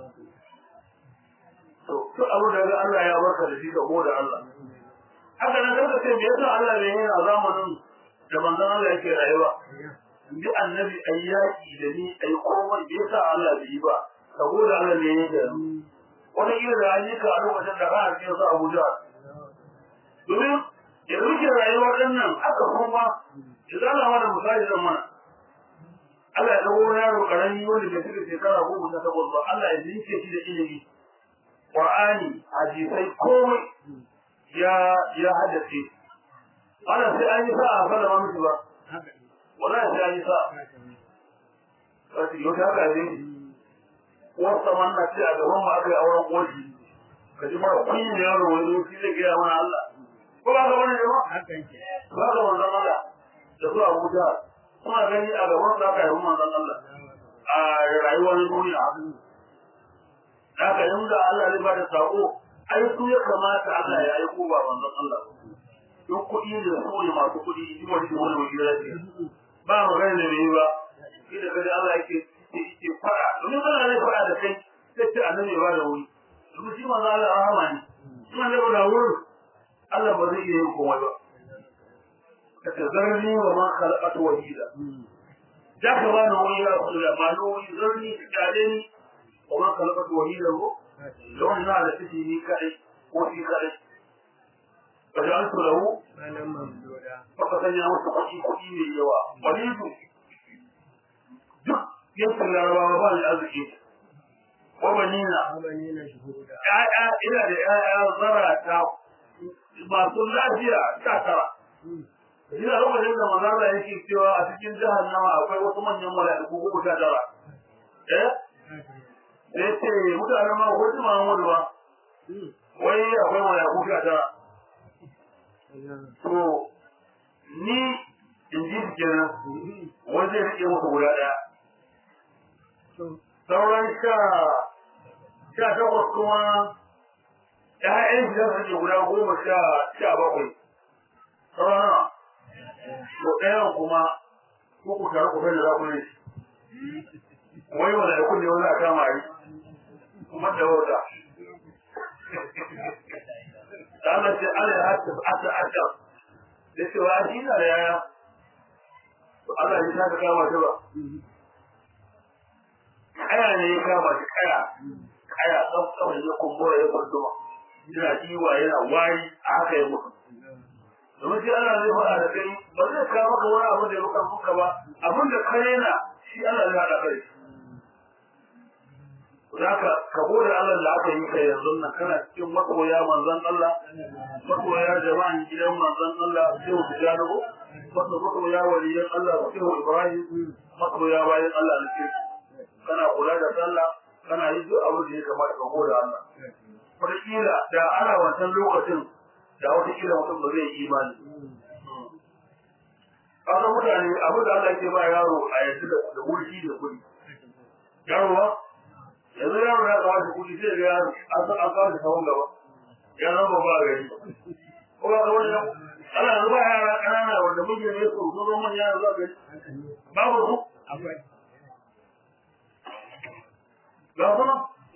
to to abu da Allah ya barka da shi ka gode Allah haka nan karka ce me yasa Allah bai yi a zamanin da manzon Allah yake rayuwa bi annabi ayyaki da ni ai komai me yasa Allah bai yi ba ka gode Allah ne ya da wani iya da an yi ka a lokacin da ka cikin su Abuja domin ya rike rayuwar ɗan nan aka kuma idan Allah ma da misali zan mana Allah ya dawo yaro karami wanda bai cika shekara goma ta takwas ba Allah ya zinke shi da ilimi Qur'ani hadisai komai ya ya haddace ana sai an yi sa'a sallama miki ba wala sai an yi sa'a sai yau haka ne wasta manna ce a gaban mu aka yi auren koshi ka ji mara kunyi ne yaro wani shi zai gaya mana Allah ko ba ka wani ne ba ba ka manzon Allah da su Abuja kuma gani a gaban su aka yi manzon Allah a rayuwar duniya haka yin da Allah zai bada sako ai su ya kamata Allah ya aiko ba manzon Allah duk kuɗi ne su ne masu kuɗi shi wani wani wani ya ce ba magana da mai ba shi da kaji Allah yake yake fara domin Allah zai fara da kai sai ce annabi ba da wuri domin shi manzon Allah rahama ne shi manzon da wurin Allah ba zai iya yin komai ba kace zarni wa ma khalaqatu wahida da ka ba ni wuri ya kula ma ni wuri zarni kale ni وما خلقت وهيله لو ان على تجي كأي وفي كأي فجعلت له فقد سنيا مستقيم كئي يوا وليد duk yankin larabawa ba da arziki wabanina ya'ya ina da ya'ya zarata masu lafiya sha tara Ina lokacin da manzala yake cewa a cikin jahannama akwai wasu manyan mala'iku goma sha tara. Eh? Da ya ce mutanen ma ko ji Muhammadu ba. Wai akwai mala'iku sha tara. To ni in ji su kenan wani zai rike musu guda ɗaya. Sauran sha sha takwas kuma ‘ya'yan shi za su rike guda goma sha sha bakwai. Sauran nawa? to ɗayan kuma ko ku tare ku da za ku yi wai wanda ya kunne wani a kama yi kuma da wauta da Allah ce Allah ya hata ata ata da ce wa shi na da yaya to Allah ya ta kama ta ba kaya ne ya kama shi kaya kaya tsaf tsaf ya kumbura ya farduma yana iwa yana wari a haka ya mutu domin shi Allah zai faɗa da kai ba zai kawo maka wani abu da ya maka muka ba abin da ka rena shi Allah zai haɗa kai Zaka ka gode Allah da aka yi ka yanzu nan kana cikin masoya manzon Allah masoya jama'an gidan manzon Allah sai ku gano wato masoya waliyan Allah sai Ibrahim masoya bayan Allah ne kana kula da sallah kana yi duk abin da ya kamata ka gode Allah wataƙila da ana wancan lokacin da wata kila mutum ba zai yi imani. Kasan mutane abin da Allah ke ba yaro a yanzu da wurki da kuɗi. Yaro ba? Yanzu yaro ya kawo shi kuɗi sai ga yaro an san an kawo shi sahun gaba. Ya zama ba gari. Ko ba ka wani yau? Allah yanzu ba yara ƙanana wanda muke ne su sun zama manya yanzu a gari. Babu su? Akwai. Ga kuma?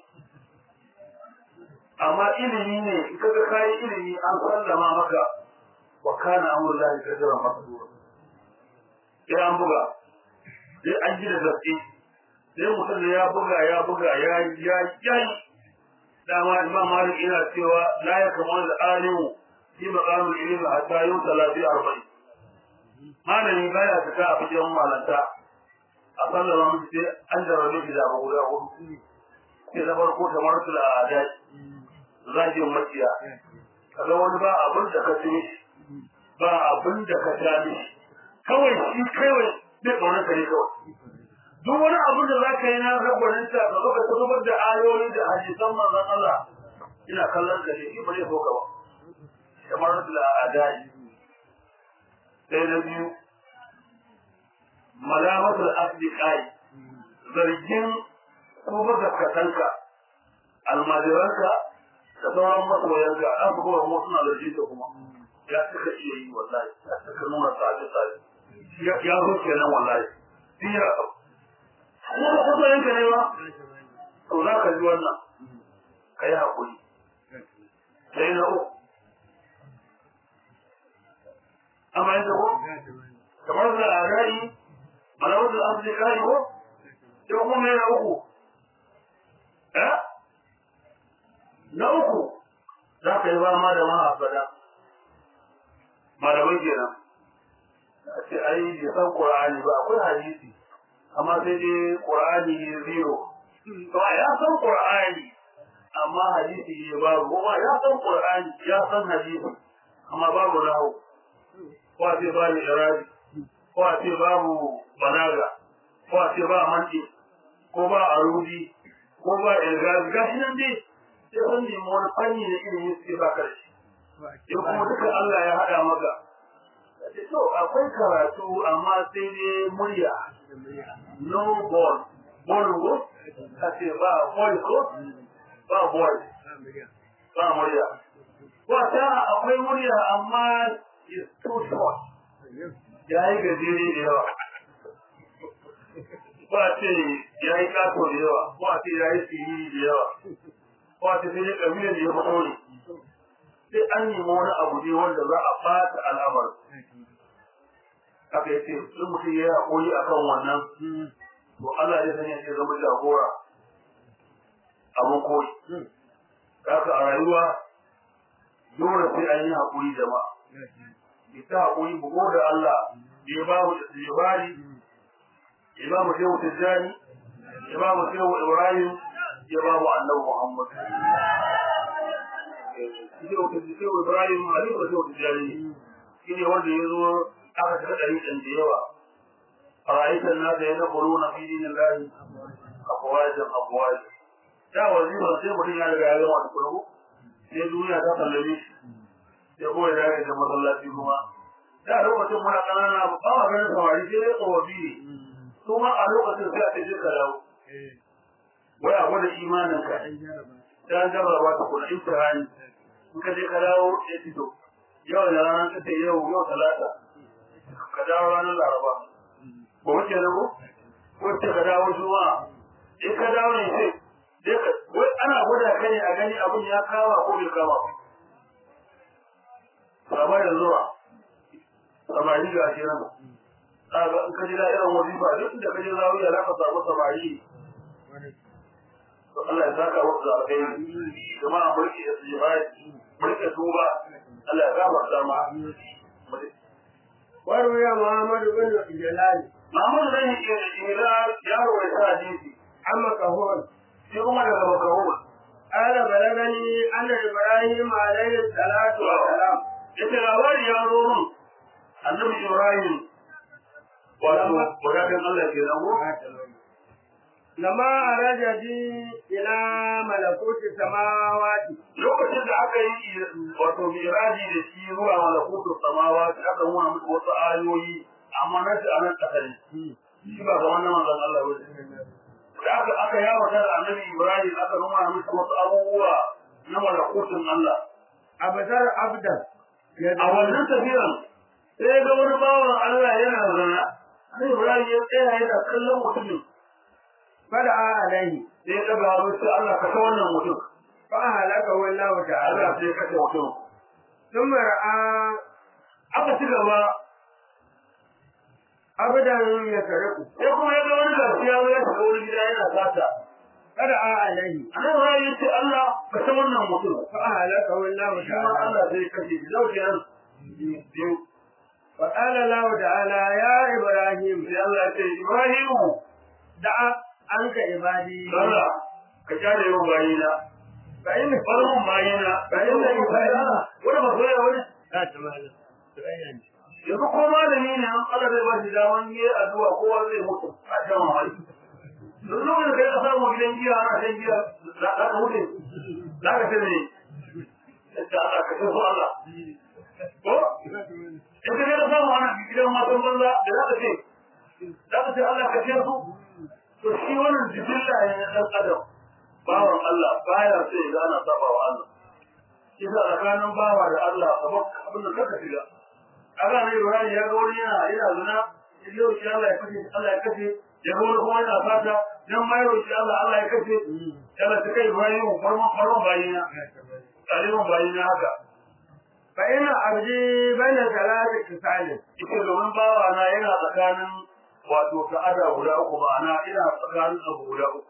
amma ilimi ne in ka ga kayi ilimi an sallama maka wa kana amru lahi kadara masdura sai an buga sai an ji da gaske sai mutum da ya buga ya buga ya ya ya dama imam malik yana cewa la ya kamar da alimu fi maqamul ilmi hatta yusala fi arba'in malami baya fita a cikin malanta a sallama mutum sai an jarabe shi da abu guda hudu sai na farko kamar su da adai zagin makiya kaga wani ba abin da ka tuni ba abin da ka tani kawai shi kawai bai kaunar ka ne kawai duk wani abin da zaka yi na ragwanin ta ka zaka zubar da ayoyi da hadisan manzon Allah ina kallon ka ne ba zai so ka ba kamar da adai sai na biyu malamatul asdiqai zargin ko gaskatanka almajiranka da sauran masoyanka an fi kowa mu suna da jita kuma ya suka iya yi wallahi ya suka nuna tsaje tsaje ya zo kenan wallahi iya kuma ba masoyanka ne ba to za ka ji wannan ka yi haƙuri sai na uku amma yanzu ko kamar da agari malawar da an zai kari ko sai kuma yana uku eh na uku za ka yi ba ma da mahafada malamai kenan a ce ai bai san qur'ani ba akwai hadisi amma sai dai qur'ani ne zero to ya san qur'ani amma hadisi ne babu kuma ya san qur'ani ya san hadisi amma babu lahu ko a ce ba ni irabi ko a ce babu balaga ko a ce ba manti ko ba arudi ko ba ilgazi gashi nan dai sai kun nemi wani fanni da ilimi suke ba ka da shi in kuma duka Allah ya haɗa maka to akwai karatu amma sai dai murya no ball ball ko a ce ba ball ko ba ball ba murya ko ta akwai murya amma is too short ya yi gajere da yawa ko a ce ya yi kato da yawa ko a ce ya yi siri da yawa ko a ce sai ya ƙabilar da ya fito ne sai an nemi wani abu ne wanda za a fata al'amar aka yace in mutum ya haƙuri a kan wannan to Allah ya sanya shi zama jagora abin koyi kaka a rayuwa dole sai an yi haƙuri jama'a ita haƙuri bugo da Allah ya ba mu istijbari ya ba mu shehu tijjani ya ba mu shehu ibrahim ya ba mu annabi muhammad shehu tijjani shehu ibrahim halifa shehu tijjani shi ne wanda ya zo aka shiga ɗari ɗan da yawa a ra'ayitan nasa ya nakuru na fi dinin lahi abuwajen abuwajen da wazifa sai mutum ya riga ya zama da kurgu sai duniya ta sallame shi sai kuma ya dace da masallaci kuma da lokacin muna ƙanana ba ma ganin samari sai dai tsofaffi ne su ma a lokacin sai a ce je ka dawo wai a gwada imanin ka ta jarraba ta kuna imtihani in ka je ka dawo ya fito yau da ranar ta ce yau yau talata ka dawo ranar laraba ba wace na ko wacce ka dawo juma'a in ka dawo ne sai dai ka wai ana gwada ka ne a gani abin ya kama ko bai kama ba ba da zuwa samari ga shi nan kaga in ka ji da irin wazifa duk da ka je zawiya za ka samu samari to Allah ya saka wasu da alkhairi kuma a mulki da sujudi mulki tuba Allah ya gafarta ma وروي محمد بن جلال Mahmud bin Hilal ya rawaita hadisi عن مكهول shi kuma daga Makahul قال بلغني أن إبراهيم عليه الصلاة والسلام yace labari ya zo min annabi Ibrahim wato wadatin Allah ke nan لما أراد بي إلى ملكوت السماوات lokacin da aka yi wato miraji da shi zuwa malakutu samawa aka nuna muku wasu ayoyi amma na shi a nan ƙasa ne shi ba ga wannan manzon Allah ba da aka aka yawo da annabi Ibrahim aka nuna muku wasu abubuwa na malakutun Allah أبصر عبدا a wannan tafiyan sai ga wani bawan Allah yana zana sai Ibrahim ya tsaya yana kallon mutumin فدعا عليه sai ya daga hannu sai Allah ka ta wannan mutum فأهلكه الله تعالى Allah sai ya kashe mutum ثم رأى aka ci gaba عبدا يسرق sai kuma ya ga wani gashi ya zo ya shiga wani gida yana sata فدعا عليه annabi Ibrahim ya ce Allah ka ta wannan mutum فأهلكه الله shi ma تعالى Allah sai ya kashe shi zau kenan biyu فقال الله تعالى يا إبراهيم sai Allah ya ce Ibrahimu دع عنك عبادي Allah ka kyale yau bayina فإن farkon bayina ka yi da bayina wani ba so ya wani لا تمام تبين yanzu ko malami ne an Allah zai ba shi daman yi addu'a kowa zai mutu a shan mamaki yanzu lokacin da kai ka samu gidan giya ana shan giya za ka mutu za ka ce ne yadda Allah ka ce su Allah ko in ka ga samu ana gidan matan banza da za ka ce za ka ce Allah ka ce su to shi wannan jibilla ne na ɗan adam bawan Allah baya sai ga ana saba wa Allah shi sa tsakanin bawa da Allah kamar abin da kaka shiga kaga ne Ibrahim ya ga wani yana yana zina yau shi Allah ya kashe Allah ya kashe ya ga wani kuma yana fata dan mai roki Allah Allah ya kashe Allah ta kai Ibrahim farman farman bayina taliban bayina haka فإن عبدي بين ثلاث خصال ita domin bawa na yana tsakanin wato ta'ada guda uku ma'ana ina tsakanin abu guda uku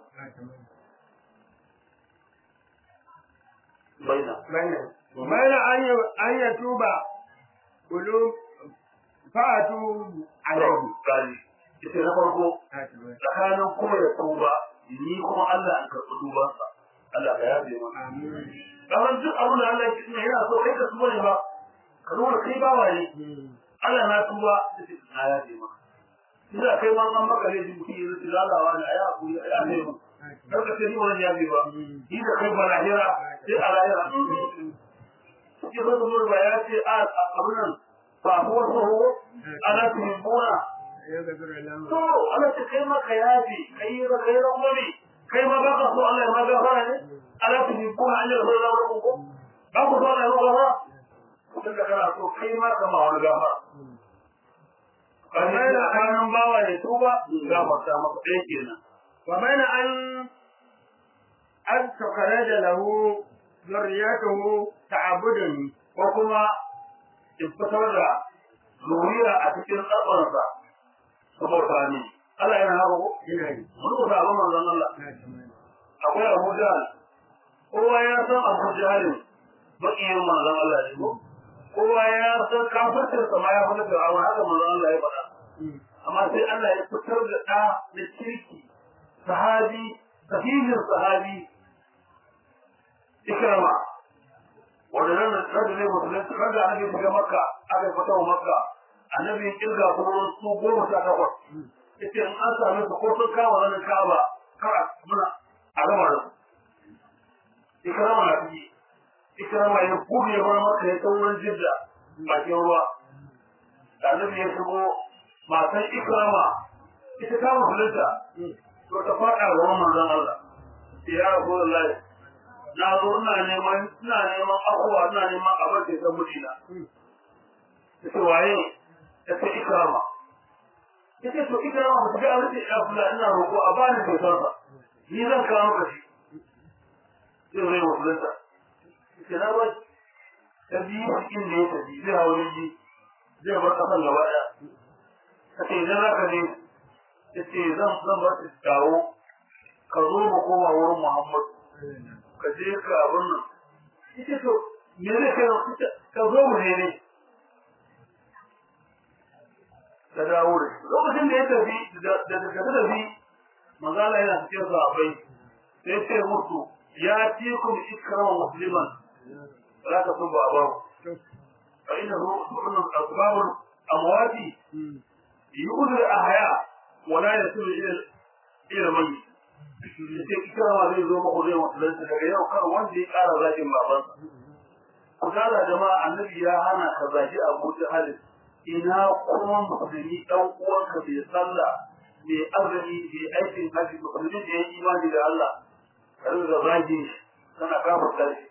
baina بين بين أن ي- أن يتوب قلوب فأتوب عليه gani ita na farko tsakanin kuma ya tuba ni kuma Allah an karɓi dubansa Allah ka yafe mana kamar duk abin da Allah ya ce yana so kai ka tuba ne ba ka nuna kai ba waye Allah na tuba da ce na yafe mana ina kai ma an maka laifi mutum ya zuci lalawa da aya ku ya yafe mu kar ka ce ni wannan yafe ba ni da kai ba lahira sai a lahira ke zo da ba ya ce a abin nan ba ko so ana tumbuna يغفر له to Allah ta kai maka yafi kai ba kai rangwame kai ma baka so Allah ya maka fara ne Allah ta bi ko an yi so da ku ko ba ku so da ku ba kun da kana so kai ma kama wani gafa kai da kanan bawa ne tuba gafarta maka dai kenan وبين أن أن تخرج له ذريته تعبدني ko kuma in fitar da zuriya a cikin tsabarsa saboda ni Allah yana haka ko إلهي mun ko sabon manzon Allah akwai Abu Jahl kowa ya san Abu Jahl bakiyin manzon Allah ne ko kowa ya san kafircin sa ma ya fada da Allah haka manzon Allah ya faɗa amma sai Allah ya fitar da ɗa da kirki sahabi sahihin sahabi ikrama wanda nan da ne musulunci kan da ake shiga makka aka fita wa makka annabi ya kirga kuma su goma sha takwas yace in an same su ko sun kama zanen kaba kar a muna a gama da su ikrama na fiye ikrama ya gudu ya bar maka ya sauran jidda bakin ruwa da annabi ya shigo matan ikrama ita ta musulunta to ta faɗa ga manzon Allah ya rasulullahi na zo ina neman ina neman abuwa ina neman abin da ya mutuna yace waye yace ikrama yace to ikrama ba ta ga abin da ya kula ina roƙo a bani kyautar sa ni zan kawo maka shi zai zai musulunta yace na ba ta biyu cikin da ya tafi zai hawo jirgi zai bar kasan gaba ɗaya kace idan za ka je yace zan zan bar ta dawo ka zo mu koma wurin Muhammad ka je ka abin nan yace to me zai kai ka zo mu ne ne ka dawo da lokacin da ya tafi da da ka tafi manzala yana cikin sahabbai sai ce musu ya ci kun ikrama musliman la ta tuba abahu fa innahu sunnun asbabul amwati yu'udul ahya wa la yasilu ila ila mayyit sai ikrama zai zo muku zai musulunta daga yau kar wanda ya kara zagin babansa ku kara jama'a annabi ya hana ka zagi abu halin ina kuma musulmi dan uwanka bai sallah bai azumi bai aikin haji musulmi da ya imani da Allah kar da zagi kana kafirta shi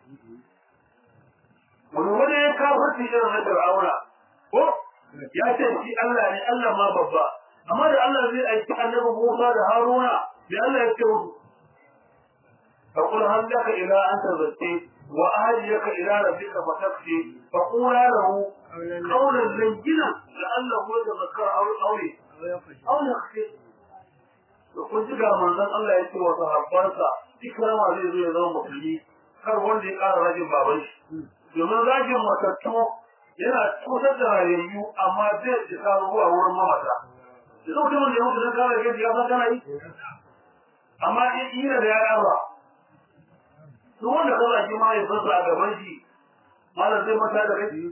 wani wani ya kafirci irin na Fir'auna ko ya ce shi Allah ne Allah ma babba amma da Allah zai aiki annabi Musa da Haruna da Allah ya ce musu فقل هل لك إلى أن تزكي وأهديك إلى ربك فتخشي فقولا له قولا لينا لعله يتذكر أو أو أو يخشي kun ji ga manzon Allah ya ce wa sahabbansa ikrama zai zo ya zama musulmi kar wanda ya ƙara rajin baban shi domin rajin matattu yana cutar da rayayyu amma zai isa zuwa wurin mamata da zai mutumin da ya mutu don kare gaji ya san kana yi amma in ina da ya ba duk wanda ka zaki ma ya fasa a gaban shi malam zai mata da kai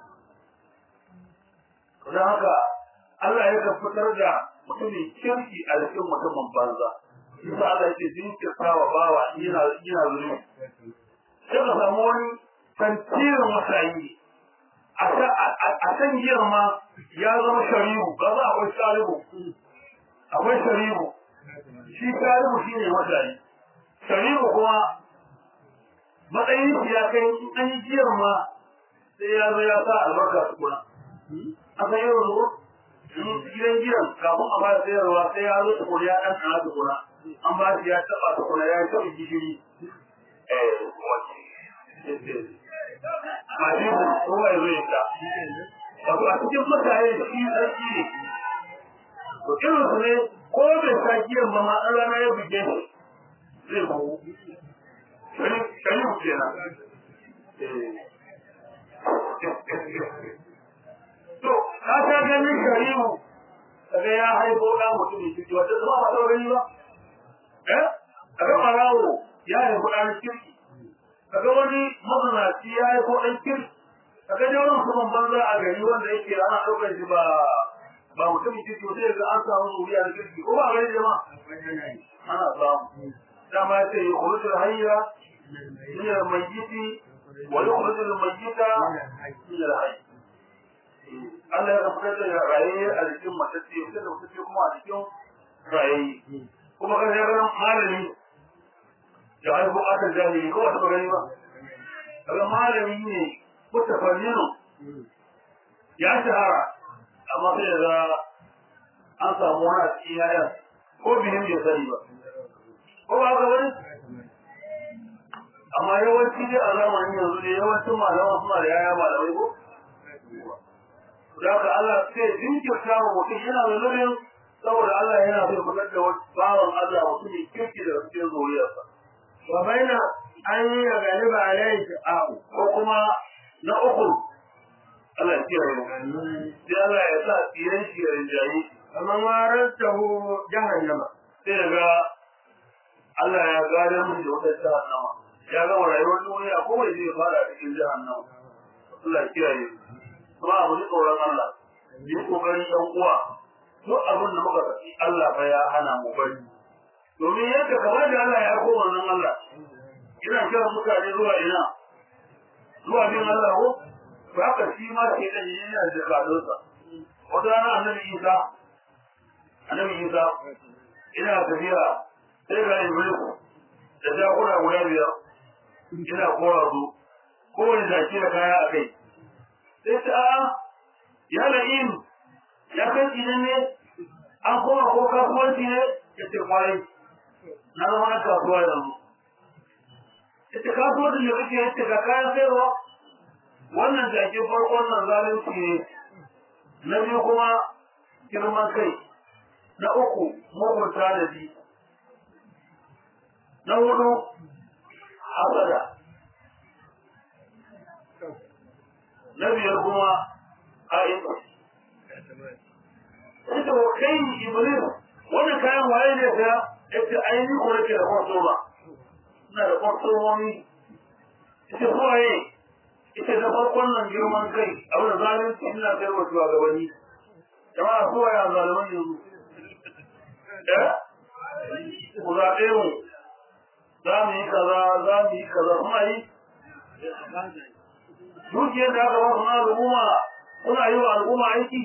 don haka Allah ya fitar da mutumin kirki a cikin mutumin banza Isa Allah yake jinkirta wa bawa yana yana zuri sai ka samu wani tantirin masayi a san girma ya zama shari'u ba za akwai shari'u akwai shari'u shi shari'u shine masayi shari'u kuma matsayin shi ya kai in an yi jiyar ma sai ya zo ya sa albarka su kuna a san yau zo gidan gidan kafin a fara sayarwa sai ya zo tukuna ya ɗan ɗana tukuna an ba shi ya taɓa tukuna ya taɓa gishiri Mashin kowa ya zo ya ta. Wato a cikin mutane shi sarki ne. To irin su ne ko bai sa giyan ba ma an rana ya buge shi zai bugu. shari'u kenan to ka ta ganin shari'u kaga ya haifo da mutum ne wata zama ba ta gani ba eh kaga marawo ya haifo da kirki kaga wani mazanaci ya haifo dan kirki kaga da wani kuma banza a gari wanda yake ana daukar shi ba ba mutum kirki sai ga an samu zuriya da kirki ko ba gari jama'a ana samu dama ce yukhrijul hayya من الميت ويخرج الميت من الحي Allah ya fitar da raye a jikin matacce sai da matacce kuma a jikin raye kuma kan ya ganin malami da haihu aka jahili ko wata gani ba daga malami ne mutafanninu ya shahara amma sai da an samu wani a cikin yayan ko bihin bai sani ba ko ba haka bane amma yawanci dai a zamanin yanzu ne yawancin malaman suna da yaya malamai ko da haka Allah sai jinkirta wa mutum yana da nurin saboda Allah yana so fitar da wani bawan Allah mutum ne kirki da cikin zuriyarsa wa baina an yi ga galiba alaihi ta'u ko kuma na uku Allah ya kiyaye mu sai Allah ya sa tsiran shi ya rinjaye amma marastahu jahannama sai daga Allah ya gadar mu da wata jahannama ya gama rayuwar duniya ko bai zai fara cikin jahannama Allah ya kiyaye kuma abu ji tsoron Allah yi kokarin ɗan uwa duk abin da muka saki Allah fa ya hana mu bari domin yadda kamar da Allah ya koma nan Allah ina kiran mutane zuwa ina zuwa bin Allah ko to haka shi ma ke da yana da kadonsa wata rana annabi Isa annabi Isa ina tafiya sai ga Iblis da jakuna guda biyar ina kora su kowane zaki da kaya a kai sai ta ya la'im ya kai idan ne an koma ko kasuwanci ne ya ce kwarai na zama na kasuwa yanzu ya ce kasuwancin da kake ya ce ga kayan sayarwa wannan jaki farkon nan zalunci ne na biyu kuma girman kai na uku mugun tanadi na hudu hasada na biyar kuma a'in ita wa kai iblis wannan kayan waye ne ta ita ainihin ko nake da kwaso ba ina da kwasomomi ita waye ita da farkon nan girman kai abin da zalunci ina kai wa shugabanni jama'a su waye zaliman yanzu eh ku zaɓe mu za mu yi kaza za mu yi kaza kuma yi dukiyar da aka ba su na al'umma kuna yi wa al'umma aiki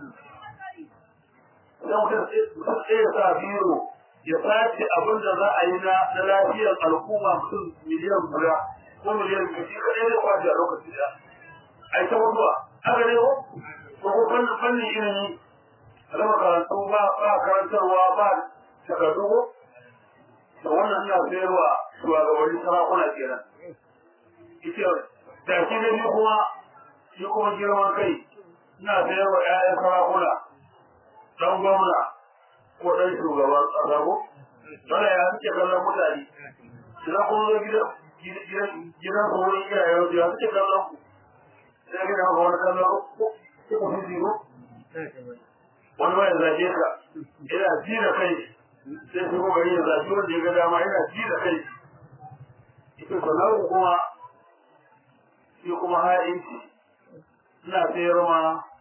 idan mutum sai ya sa biro ya sace abin da za a yi na lafiyar al'umma mutum miliyan guda ko miliyan biyu shi kaɗai zai kwace a lokaci da a yi ta mutuwa haka ne ko ko ko fannin fannin ilimi a zama karantu ba ba karantarwa ba takardu ko da wannan ina sayarwa shugabanni sarakuna kenan ita da shi ne kuma shi kuma girman kai ina sayarwa 'ya'yan sarakuna dan gwamna ko dan shugaban ƙasa ko dole ya suke kallon mutane idan kun zo gidan gidan ku wurin iyayen su ya suke kallon ku sai gidan ku wani kallon ku ku fi ziro wani mai zage ka yana ji da kai sai su gari ya zage wanda ya ga dama yana ji da kai ita sannan kuma shi kuma ha'inci ina sayar ma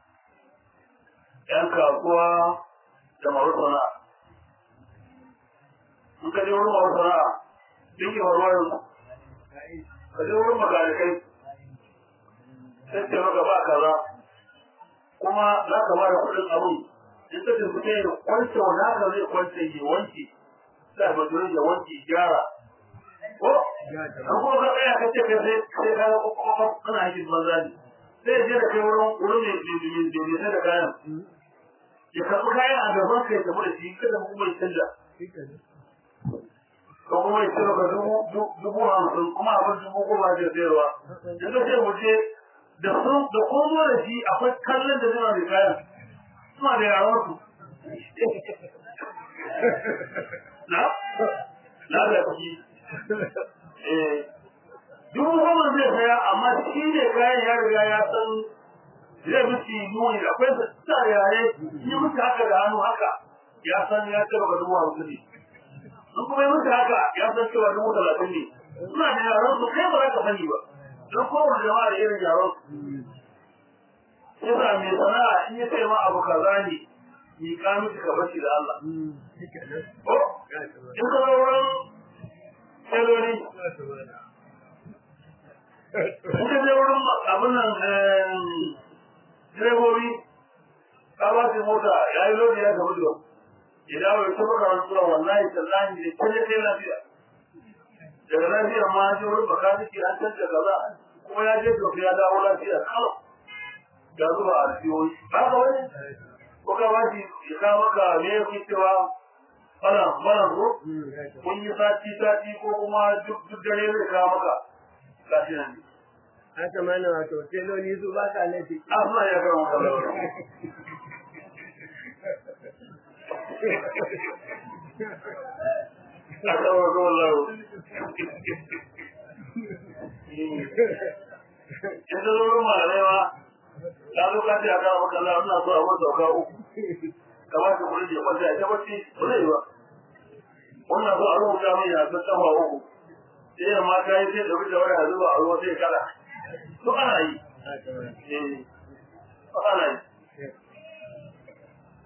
‘yan kasuwa da masu sana'a. In ka je wurin masu sana'a, duk yi faruwa yanzu. Ka je wurin magalikai, sai ce maka ba kaza, kuma za ka ba da kuɗin abin, in ka ce suke yin kwance wani haka zai kwance ya wanke, sai a majalin ya wanke gyara. Ko? An kuma ka tsaya ka ce ka sai sai ka ga kana aikin banza ne. Sai je da kai wurin wurin mai sai da kayan. ya karɓi kayan a gaban kai tafi da shi kada mu kuma canja ko kuma ya cire ka dubu hamsin kuma abin dubu goma ke sayarwa yanzu sai mu je da sun da kun zo da shi akwai kallon da zai mai kayan suna da yaran su na na da kuɗi eh dubu goma zai saya amma shi ne kayan ya riga ya san zai miki nuni da akwai sa yare yi miki haka da hannu haka ya san ya ce baka dubu hamsin ne in kuma yi miki haka ya san cewa dubu talatin ne suna da yaran su kai ba za ka sani ba don kowane jama'a da irin yaran su yasa mai sana'a in ya ce ma abu kaza ne mi ka miki ka bashi da Allah ko in ka zo wurin teloli in ka je wurin abin nan direbobi ka ba su mota ya yi lodi ya gamu da idan bai taɓa karantuwa wallahi tallahi ne ta kai lafiya daga lafiyar ma an je wurin bakaniki an canza kaza kuma ya je dofi ya dawo lafiya kala ga zuba a rijiyoyi ba ka wani ko ka ba shi ya kawo maka me ya fi cewa bana bana ko kun yi sati sati ko kuma duk dare zai kawo maka gashi nan ne haka mana wato teloli su ba ka laifi Allah ya gama kallon aka wa zuwa lau in da zuwa malai ma ta zo ka ce a kawo maka Allah ina so a wata sauka uku kamar ka kuri da kwanta ya tabbaci ba zai ba wannan so a rubuta mai ya ta tsawa uku sai ya mata yi sai da wuce wani a zuba a ruwa sai kala to ana yi eh ana yi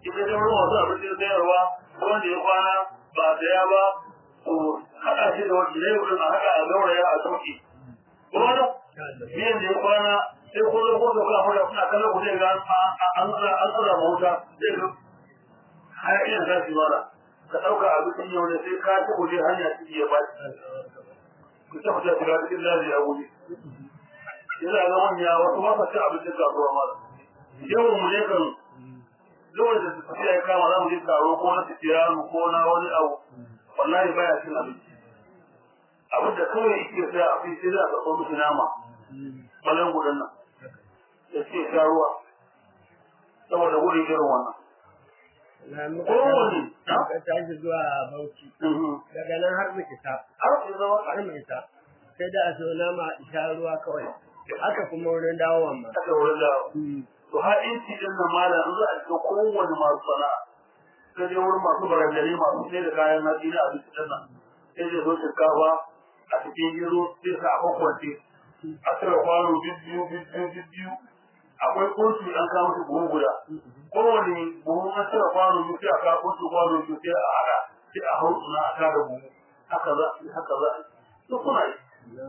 ita da wurin wasu abincin sayarwa wanda ya kwana ba a saya ba to haɗa shi da wani ne wurin a haɗa a gauraya a sauki ko wani biyan da ya kwana sai ko zo ko kula mura kuna kallon ku zai ga an an tsara mota zai ga har ina za su mara ka ɗauka abincin yau ne sai ka ci kuje hanya ciki ya ba ku ta fita shiga cikin daji a wuri yana ga manya wasu ba sa cin abincin kasuwa mara yawan mu ne kan dole da tafiya ya kama za mu je taro ko na tafiyanu ko na wani abu wallahi baya cin abinci abin da kawai yake sai a fi sai za a karɓo musu nama balan gudan nan da ke sha ruwa saboda gudun irin wannan na muka kowane muka tashi zuwa Bauchi daga nan har mu isa har su zama har mu isa sai da a so nama a sha ruwa kawai haka kuma wurin dawowan ma aka wurin da to har inci din nan malam in za a cikin kowane masu sana'a sai dai wurin masu barandare masu sai da kayan hatsi na abinci din nan sai dai zo shinkafa a cikin gero sai sa a kwakwance a cire kwano biyu biyu biyu akwai kotu an kawo su buhu guda kowane buhu an cire kwano biyu sai a kawo kotu kwano biyu sai a haɗa sai a hau suna a kada buhu haka za a yi haka za a yi duk suna yi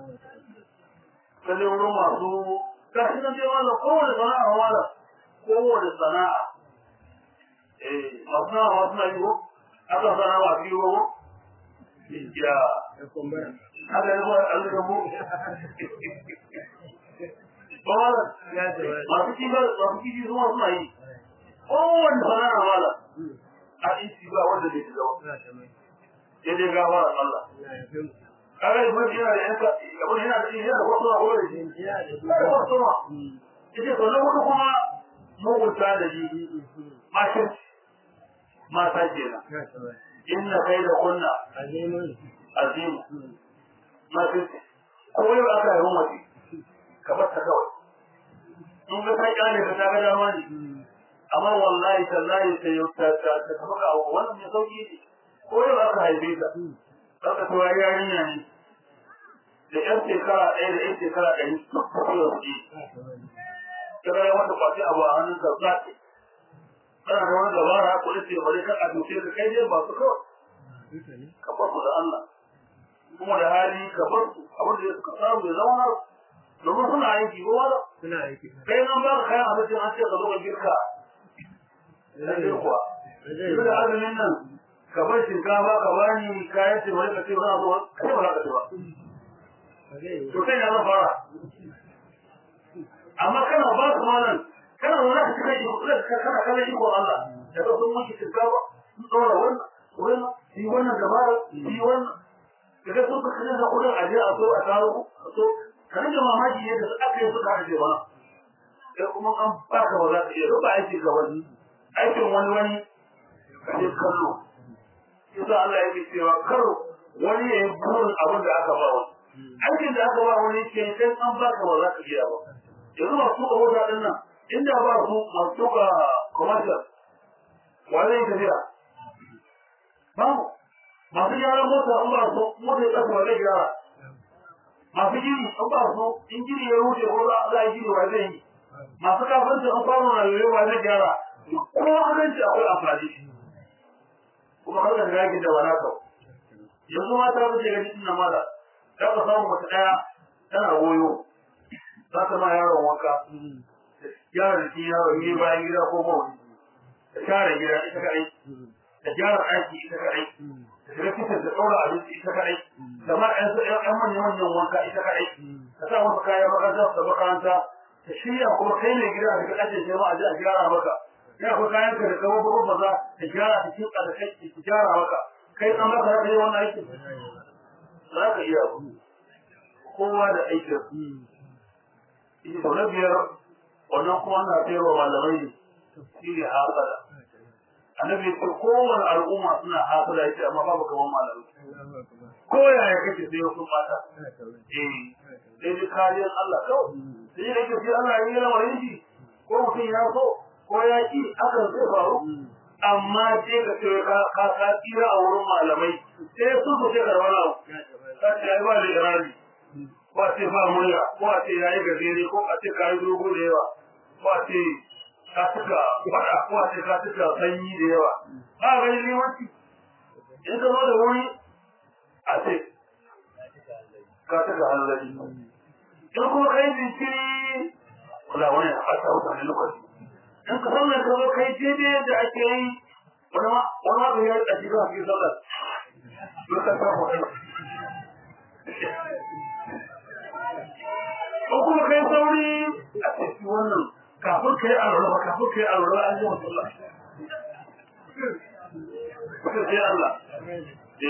sai wurin masu gashi nan dai wannan kowane sana'a wala kowane sana'a eh masu sana'a suna yi ko aka sana'a masu yi ko ya da kumbura haka yi zuwa an zama mu ba wala ya ce wa masu kibar masu kibi suna suna yi kowane sana'a wala a isi ba wanda bai shiga ba na ta mai sai dai gafara Allah na ya fi kaga ibn yana da yanka abun yana da yana da wasu a wurin shi jiya da yana da wasu ma ita to na hudu kuma mugunta da ji mashin mata kenan na ta mai inna kai da kunna azimun azim mashin ko yau aka yi mace ka bar ta kawai in ga kai kyale ka ta ga dama ne amma wallahi tallahi sai yau ta ta ta tafi ka abu wannan mai sauki ne ko yau aka haife ta aka to ya yarinya ne da yan shekara ɗaya da yan shekara ɗari duk ta yau su na ta mai ta ga wata kwace abu a hannun ka za ta kana da wani dabara ko da ce bari kan a tuce ka kai dai ba su kawai duka ne ka bar su da Allah kuma da hali ka bar su abin da suka samu ya zama nasu domin suna aiki ko wala suna aiki kai nan ba ka kayan abincin an ce ka zo ka girka na zai je kuwa zai Yanzu da azumin nan ka bar shinkafa ka bani kayan ce wani ka ce ba zo kai ba za ka ce ba ba zai yi to kai na zan fara amma kana ba su malam kana zaune ka cika iko kana kana iko Allah da ka sun miki shinkafa sun tsora wannan wannan yi wannan dabara yi wannan daga sun ka kaje da kudin aje a so a taro a so ka rage mamaki yadda su aka yi suka aje ba sai kuma an baka ba za ka iya ruba aiki ga wani aikin wani wani ka je kallo yasa Allah yake cewa kar wani ya yi burin abin da aka ba wani aikin da aka ba wani ke sai an baka ba za ka iya ba yanzu masu tuka mota din nan inda ba su masu tuka commercial wa zai tafiya babu masu gyaran mota an ba su mota ya kasa ba zai gyara masu gini an ba su in gini ya wuce ko za a yi gini wa zai yi masu kafinci an kwano na yoyo wa zai gyara ko aminci akwai amfani kuma kar ka shiga yakin da wala kau yanzu mata su ce gani ina mala za ka samu wata ɗaya tana goyo za ta ma yaron wanka gyara da shi yaron yi bayan gida ko ba wani ta share gida ita kaɗai ta gyara ɗaki ita kaɗai ta shiga kitchen ta ɗaura abinci ita kaɗai ta ma ƴan ƴan manyan manyan wanka ita kaɗai ta sa masa kayan makaranta ta makaranta ta shirya kuma kai ne gida daga ɗakin sai ma a je a gyara maka ya akwai kayan ka da kawo babban maza ta gyara ta kinka da kai ta gyara maka kai an baka za ka yi wannan aikin za ka iya abu kowa da aikin ita sau na biyar wannan kuma na sayarwa malamai ne shi ne hasada annabi ya ce kowane al'umma suna hasada ya ce amma babu kamar malamai ko yaya kake sai sun bata eh sai dai kariyar Allah kawai sai dai kake sai Allah ya yi lamarin shi ko mutum ya so ko ya ki hakan zai faru amma sai ka ce ka ka ka tsira a wurin malamai sai su su ce karɓar abu ka ce ai ba da irani ko a ce ba murya ko a ce ya yi gajere ko a ce ka yi dogo da yawa ko a ce ka cika faɗa ko a ce ka cika sanyi da yawa ba ga yi limanci in ka zo da wuri a ce ka cika hanzari in kuma kai jinkiri wala wani a fata mutane lokaci in ka san mai ka zo kai daidai yadda ake yi wani ma wani ma ka yi a cikin hafi sallar lokacin ta kwaɗi ko kuma kai sauri a cikin wannan kafin kai alwala ba kafin kai alwala an yi wa sallah sai sai Allah eh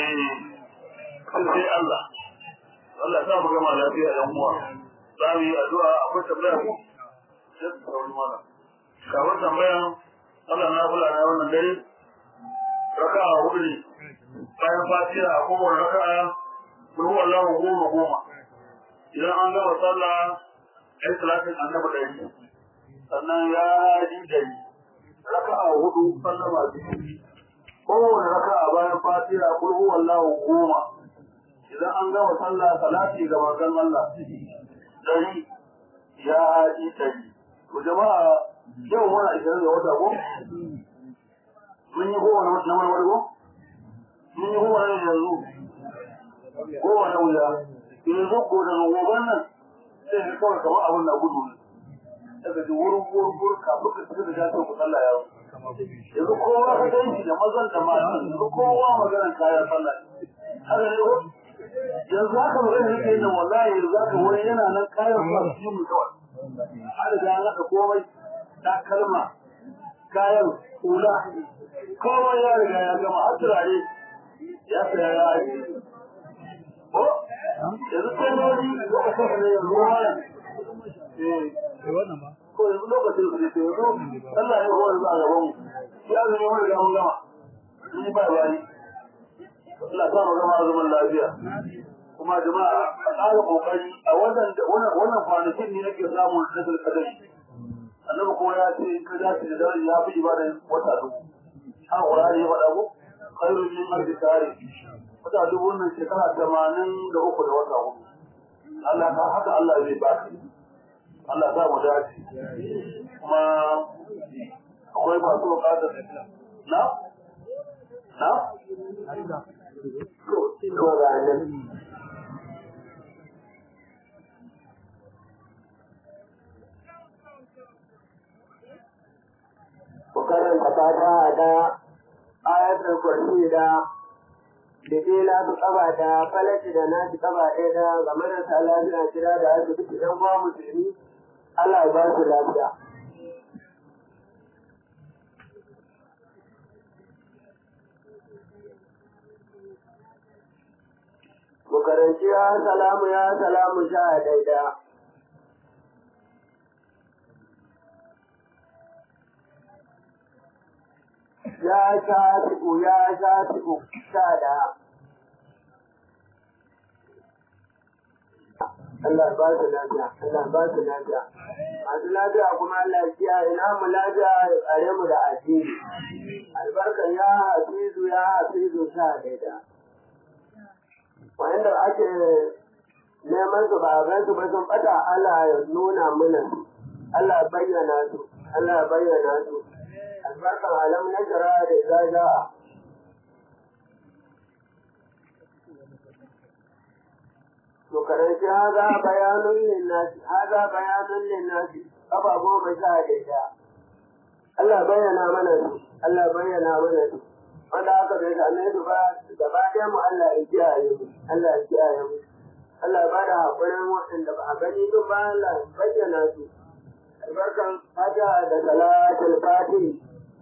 sai Allah Allah ta mu gama lafiya yan uwa za mu yi addu'a akwai tambaya ko sai ku sauri mana kafin tambayan Allah na kula na wannan dare raka'a hudu ne bayan fatiha a kowane raka'a ruhu Allahu goma goma idan an gama sallah ai salatin annabi ɗari sannan ya haji ɗari raka'a hudu sallama biyu kowane raka'a bayan fatiha kul huwallahu goma idan an gama sallah salati ga manzon Allah ɗari ya haji ɗari to jama'a yau muna ishirin da wata ko mun yi kowane wata na wani ko mun yi kowane yanzu kowane wuya yanzu ko daga goban nan sai ka kawai kamar abin na gudu ne daga ji wurin wurin wurin kafin ka tafi da gasar ku sallah ya yanzu kowa ka ganci da mazan da matan yanzu kowa maganar kayan sallah haka ne ko yanzu haka magana nake yin wallahi yanzu haka wani yana nan kayan sallah su yi mu kawai har da an haɗa komai takalma kayan hula komai ya riga ya gama har turare ya saya ya yi ko yanzu tsanoni da aka kasa ne yanzu wani ko yanzu lokacin su ne yanzu Allah ya kowar za a gaban mu ya zama wani ga mun gama sun yi bai bayi Allah ta mu gama zaman lafiya kuma jama'a a ƙara kokari a wannan wannan kwanakin ne nake samun nasar kadari annabi kuma ya ce in ka dace da dare ya fi ibada wata dubu har Qur'ani ya faɗa ko khairun min alfi shahri wata dubu nan shekara tamanin da uku da wata hudu Allah ka haka Allah zai ba ka Allah za mu dace kuma akwai masu bukatar na na to ga nan ku karanta fata da ayatul kursi da da kila su kaba da falaci da nashi kaba ɗaya da ga marasa lafiya kira da asibiti ɗan uwa musulmi Allah ya ba su lafiya. Mu karanci ya salamu ya salamu sha daida. Ya sha tiku ya sha tiku sha da. Allah ba su lafiya, Allah ba su lafiya. Masu lafiya kuma Allah ya kiyaye namu lafiya ya tsare mu da addini. Albarkan ya hafizu ya hafizu sha daida. Wanda ake neman su ba gan su ba sun bata Allah ya nuna mana su. Allah ya bayyana su, Allah ya bayyana su. Albarkan alam na jara da ya ja'a. to karanci haza bayanun linnasi haza bayanun linnasi kafa goma sha ɗaya Allah bayyana mana su Allah bayyana mana su wanda aka bai same su ba gaba ɗaya mu Allah ya kiyaye mu Allah ya kiyaye mu Allah ba da haƙurin waɗanda ba a gani duk ba Allah bayyana su albarkan fata da salatul fatih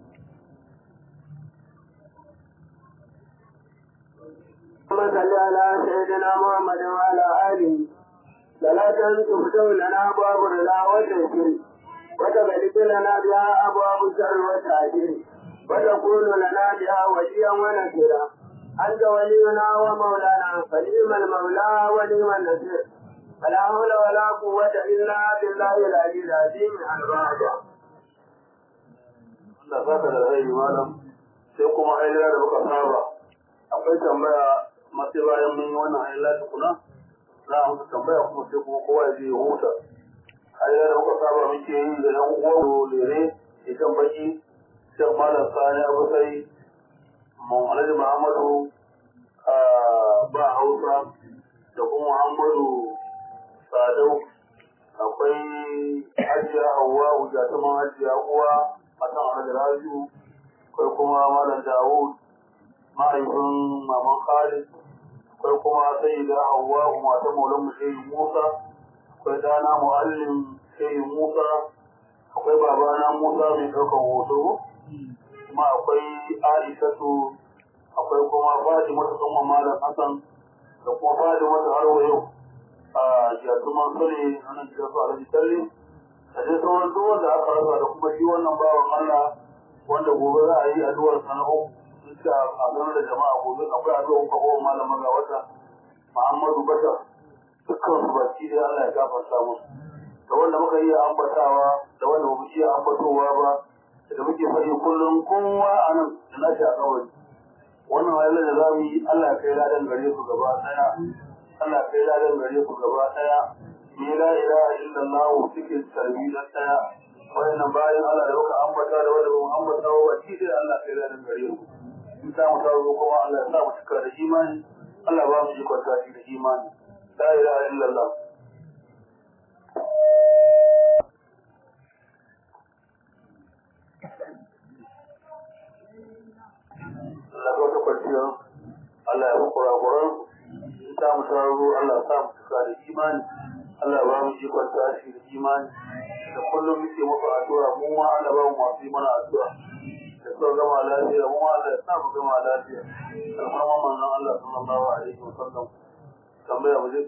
اللهم صل على سيدنا محمد وعلى آله صلاة تفتح لنا أبواب الرضا والتيسير وتغلق لنا بها أبواب الشر والتعسير وتكون لنا بها وليا ونصيرا أنت ولينا ومولانا فنعم المولى ونعم النصير فلا حول ولا قوة إلا بالله العلي العظيم الرابع Allah saka da rai malam sai kuma ayyana da muka saba akwai tambaya masu bayan mun yi wannan ayyala tukuna za a musu tambaya kuma sai kuma kowa ya je ya huta ayyala da muka saba muke yi da yan uwa lere idan baki shan malam sani abu sai alhaji muhammadu ba hausa da kuma muhammadu sadau akwai hajiya hawa hujjatuman hajiya uwa a kan alhaji rabiu akwai kuma malam dawud mahaifin maman khalid akwai kuma sai da hawa matan maulan mu shehu musa akwai dana muallim shehu musa akwai babana musa mai ɗaukar hoto kuma akwai aishatu akwai kuma fatimatu kuma malam hassan da kuma fatimatu har wa yau a jatuman sule wannan gidan su alhaji talle da dai sauran duk wanda aka rasa da kuma shi wannan bawan allah wanda gobe za a yi addu'ar sana'o sun ce a sanar da jama'a gobe akwai addu'ar kwakwa malam ga wata muhammadu bashar dukkan su baki dai allah ya gafarta musu da wanda muka iya ambatawa da wanda ba mu iya ambatowa ba da muke faɗi kullum kowa a nan da nashi a kawai wannan wahalar da za mu yi Allah kai ladan gare su gaba ɗaya Allah kai ladan gare su gaba ɗaya ni la ilaha illallah cikin tarbi da ɗaya wannan bayan Allah da muka ambata da wanda ba mu ambata ba shi dai Allah kai ladan gare su in ta mu tazo kuma Allah ya sa mu cika da imani Allah ba mu ikon tashi da imani la ilaha illallah Allah ya wata kwanciya Allah ya fi kurakuran in ta mu taro Allah sa mu cika da imani Allah ba mu ikon tashi da imani da kullum muke maka addu'a mu ma Allah ba mu masu yi mana addu'a da sau gama lafiya mu ma Allah ya sa mu gama lafiya alfarma manzon Allah sallallahu alaihi wa sallam tambaya mu je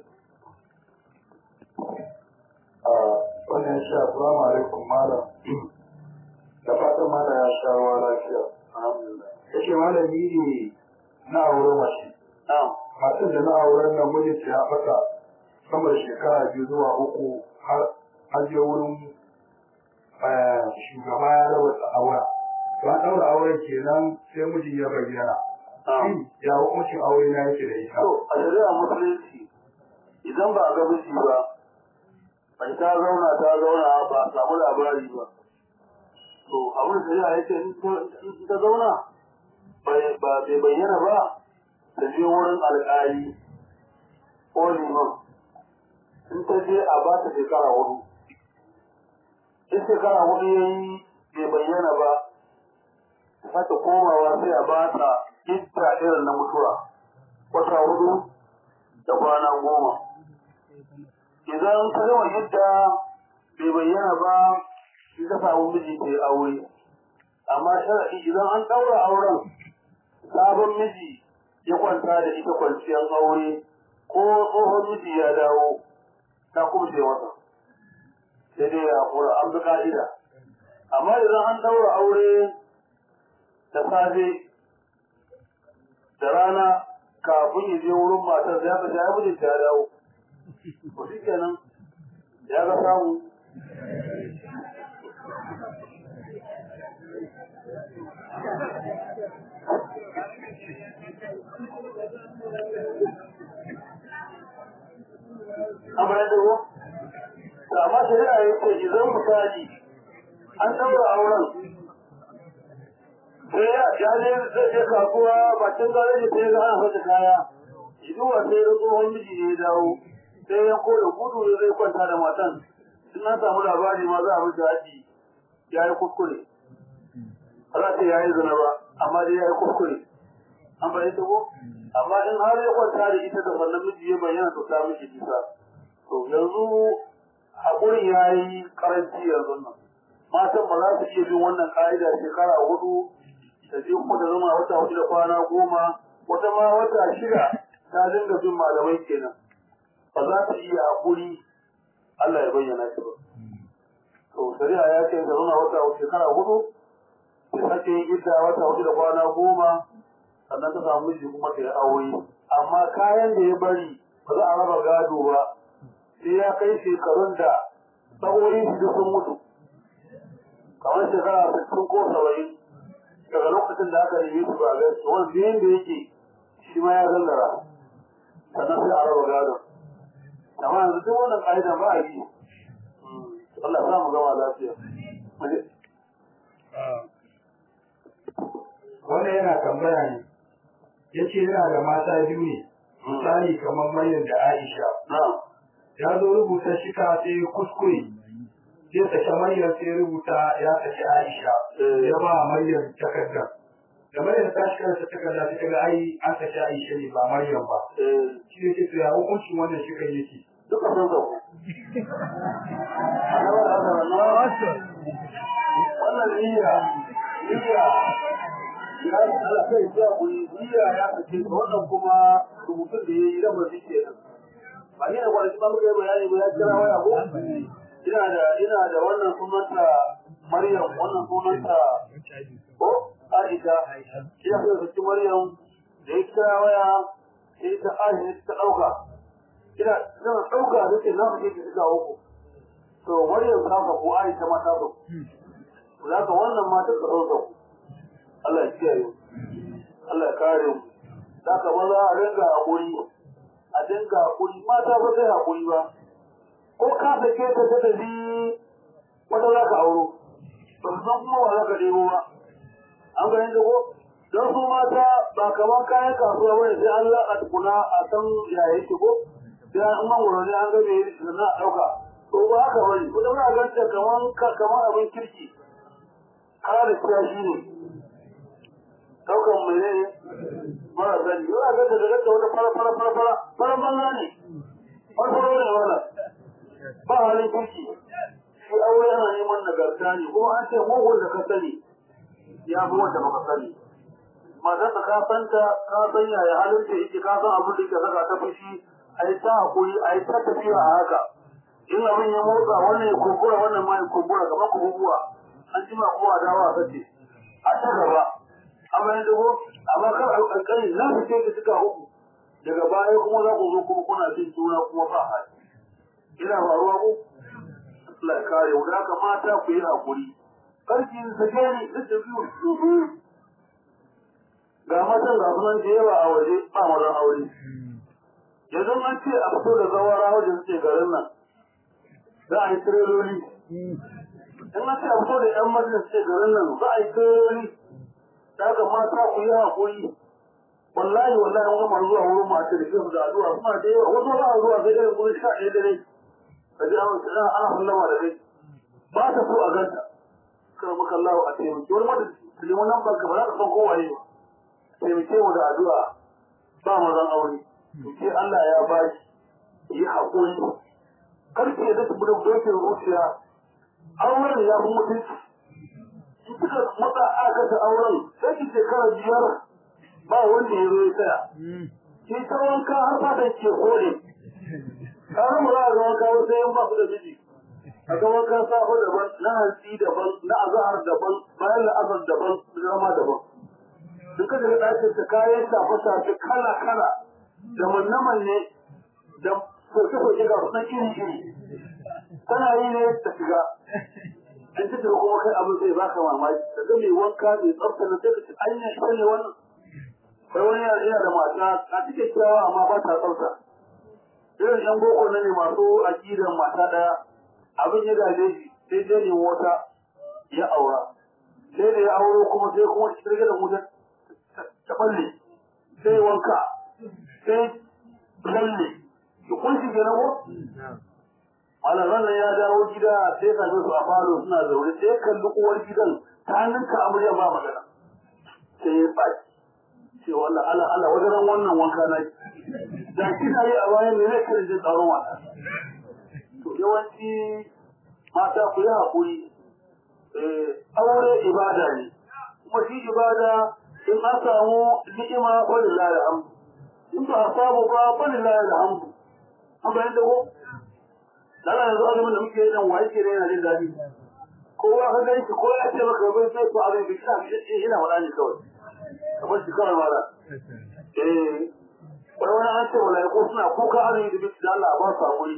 wannan ya sha assalamu alaikum malam da fatan malam ya sha ruwa lafiya alhamdulillah yake malami ne na aure mace na'am matar da na auren nan mijinta ya fata sama da shekara biyu zuwa uku har an je wurin eh, shugaba ya raba aure to an ɗaura auren kenan sai mijin ya bayyana na'am shin ya hukuncin aure na yake da ita To, a shari'a musulunci idan ba a ga miji ba, bai ta zauna ta zauna ba a samu labari ba. To, abin da shari'a yake in ta- in ta zauna bai ba bai bayyana ba, ta je wurin alƙali ko liman. In ta je a ba ta shekara hudu. In shekara hudu ya yi bai bayyana ba, ta sake komawa sai a ba ta idda irin na mutuwa. wata hudu da kwana goma. Idan ta gama yadda bai bayyana ba, shi ta samu miji ta yi aure. Amma sharaɗi idan an ɗaura auren, sabon miji ya kwanta da ita kwanciyar aure, ko tsohon miji ya dawo, ta kubce masa. Sai dai ya kura an bi ka'ida. Amma idan an ɗaura aure da safe da rana kafin ya je wurin matar ya fita ya mijinta ya dawo. Ko shi kenan ya ga samu. Amma ya dawo? Amma shari'a ya ce idan misali an ɗaura auren sai ya ya je zai je kasuwa bakin gareji sai ga ana fata kaya iduwa sai da tsohon miji ne ya dawo sai ya koda gudu da zai kwanta da matan in na samu labari ma za a miji haji ya yi kuskure ba za ta ya yi zina ba amma dai ya yi kuskure an fahimta ko amma in har ya kwanta da ita da wannan miji ya bayyana to ta miji bisa to yanzu haƙurin ya yi karanci yanzu nan matan ba za su iya bin wannan ƙa'ida shekara hudu da je kuma da zama wata hudu da kwana goma wata ma wata shida ta dinga bin malamai kenan ba za ta iya haƙuri Allah ya bayyana shi ba to shari'a ya ce da zama wata shekara hudu sai sake yin idda wata hudu da kwana goma sannan ta samu miji kuma ta yi aure amma kayan da ya bari ba za a raba gado ba sai ya kai shekarun da sa'o'in su duk sun mutu kamar shekara sittin ko saba'in daga lokacin da aka nemi su ba gaske wani biyan da yake shi ma ya zallara sannan sai a raba gado amma yanzu duk wannan ƙa'idan ba a yi Allah sa mu gama lafiya wannan yana tambaya ne ya ce yana da mata biyu ne misali kamar Maryam da Aisha na'am ya zo rubuta shika sai kuskure sai sake Maryam sai rubuta ya sake Aisha ya ba Maryam takardar da Maryam ta shi karanta takarda sai kaga ai an sake Aisha ne ba Maryam ba eh shi ne ce to ya hukuncin wannan shikan yake duka sun sauko wannan niyya niyya ya Allah kai ya kuri niyya ya kace wannan kuma rubutun da yayi da mazi kenan ba ni da kwanaki ba muka yi bayani ba ya kira waya ko ina da ina da wannan sunanta Maryam wannan sunanta ko Aisha ya kai su Maryam da ya kira waya sai ta Aisha ta dauka ina zan ɗauka da ke namu ke suka uku to maryam ta fa ko aisha ma ta fa za ka wannan ma ta ɗauka Allah ya kiyaye Allah ya kare mu za ka maza a ringa haƙuri a dinga haƙuri mata ba sai haƙuri ba ko ka sake ta ta tafi wata za ka auro ba su san kuma wa za ka ɗebo ba an gani da ko don su mata ba kamar kayan kasuwa ba ne sai an laƙa tukuna a san ya yake ko sai an mangoro ne an gabe da na ɗauka to ba haka bane ko da muna ganta kaman kaman abin kirki kare kiya shi ne ɗaukan mai ne mara sani yau a ganta da ganta wata fara fara fara fara fara banza ne farfaro ne wala ba halin kirki shi aure yana neman nagarta ne kuma an ce mugun da ka sani ya fi wanda baka sani matar ka santa ka san yaya halin da yake ka san abin da yake saka ta fushi a yi ta hakuri a yi ta tafiya a haka in abin ya motsa wannan ya kumbura wannan ma ya kumbura kamar kububuwa an jima kuma a dawa a sace a ta gaba amma ya dago amma kar a kankani na su ce ka suka uku daga baya kuma za ku zo kuma kuna jin juna kuma ba hali ina faruwa ku Allah ya kare mu da haka mata ku yi hakuri karki sake ni duk da biyu ga matan ga sunan da yawa a waje ba mazan aure yanzu an ce a fito da zawara wajen suke garin nan za a yi tireloli in an ce a fito da yan majalis suke garin nan za a yi tireloli da haka mata ku yi haƙuri wallahi wallahi an gama zuwa wurin masu da kyau da addu'a suna da yawa wasu ba a zuwa sai dai gurin sha ɗaya dare ka ji an ana ana sallama da kai ba ta so a ganta kar maka Allah a taimaki wani mata liman nan barka ba za ka san kowaye ba taimake mu da addu'a ba mazan aure ke Allah ya ba shi yi haƙuri karfe da su bude dokin zuciya auren ya fi mutunci in suka matsa aka ta auren sai ki shekara biyar ba wanda ya zo ya tsaya ki ta wanka har fatan ke kore kawai mu za a ga wanka wasu yan ba su da miji a ga wanka safo daban na hantsi daban na azahar daban bayan la'azar daban zama daban in ka daga ɗakin ta kayan shafe-shafe kala-kala da manne-manne da soke-soke ga sunan iri-iri tana yi ne ta shiga an ci da kuma kai abin zai baka mamaki da ga mai wanka mai tsafta na sai ka ci anya ita ne wannan kai wani yana da mata a cikin kyawa amma ba ta tsafta irin yan boko na ne masu aƙidan mata ɗaya abin ya gaje shi sai dai ne wata ya aura sai da ya auro kuma sai kuma shi da mutum ta balle sai wanka sai lalle da kun shi ke nago? Malaman nan ya dawo gida sai ka su a falo suna zaune sai kalli uwar gidan ta ninka amarya ba magana. Sai ya tsaki. Ce wallah ala ala wajen wannan wanka na da kina yi a bayan ne zai kare jin tsaron wata. To yawanci mata ku yi haƙuri. Aure ibada ne. Kuma shi ibada in an samu ni'ima walillahi alhamdu in ba a samu ba walillahi alhamdu an bayan da ko dala yanzu azumin da muke yi nan waye ke yana jin daɗi kowa ka gani shi ko ya ce maka bai sai ko abin bishina ina wada ne kawai kamar shi kawai mara eh wani wani an ce wala ko suna kuka azumi da bishi da Allah ba su hakuri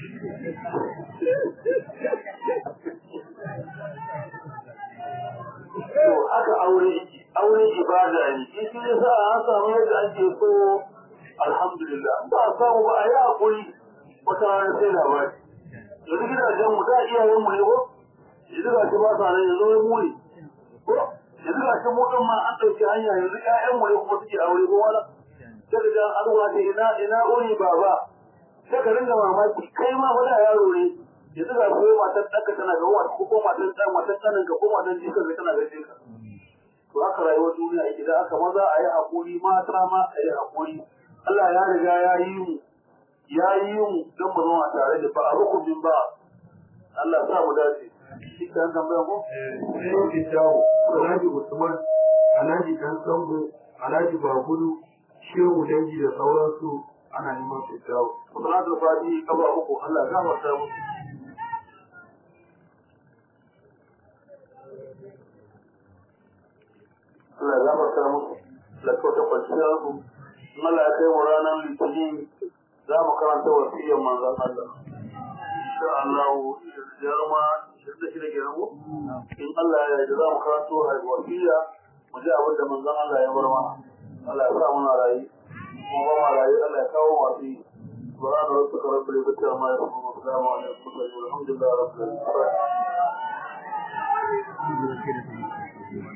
to haka aure yake aure ibada ne shi shi yasa an samu yadda ake so alhamdulillah ba a samu ba a yi hakuri wata rana sai labari yanzu gidajen mu da iyayen mu ne ko yanzu ga shi ba sa nan yanzu wai mu ne ko yanzu ga shi mu ma an ɗauki hanya yanzu ƴaƴan mu ne kuma suke aure ko wala sai ka an ruwa ce ina ina uri baba sai ka ringa mamaki kai ma wani yaro ne yanzu ga ko matan ɗanka tana ga wata ko matan ɗan matan ɗanin ka ko matan jikan ka tana ga ka to haka rayuwar duniya yake da aka maza a yi haƙuri mata ma a yi haƙuri Allah ya riga ya yi mu ya yi mu don mu zama tare da ba a rukunin ba Allah sa mu dace shi kan tambaya ko sai yake jawo alhaji usman alhaji dan sango alhaji bagudu shehu dangi da sauransu ana neman su jawo salatul fati kafa uku Allah ya gafarta mu Allah ya gafarta mu da kyauta kwanciyar su in Allah ya kai mu ranar litinin za mu karanta wasiyyar manzon Allah insha Allah jarma shirda shi da ke nan in Allah ya yarda za mu karanto wasiyya mu ji abin da manzon Allah ya bar mana Allah ya sa muna rayu kuma ba ma rayu Allah ya kawo masu yi سبحان ربك رب العزة عما يصفون وسلام على المرسلين والحمد لله رب العالمين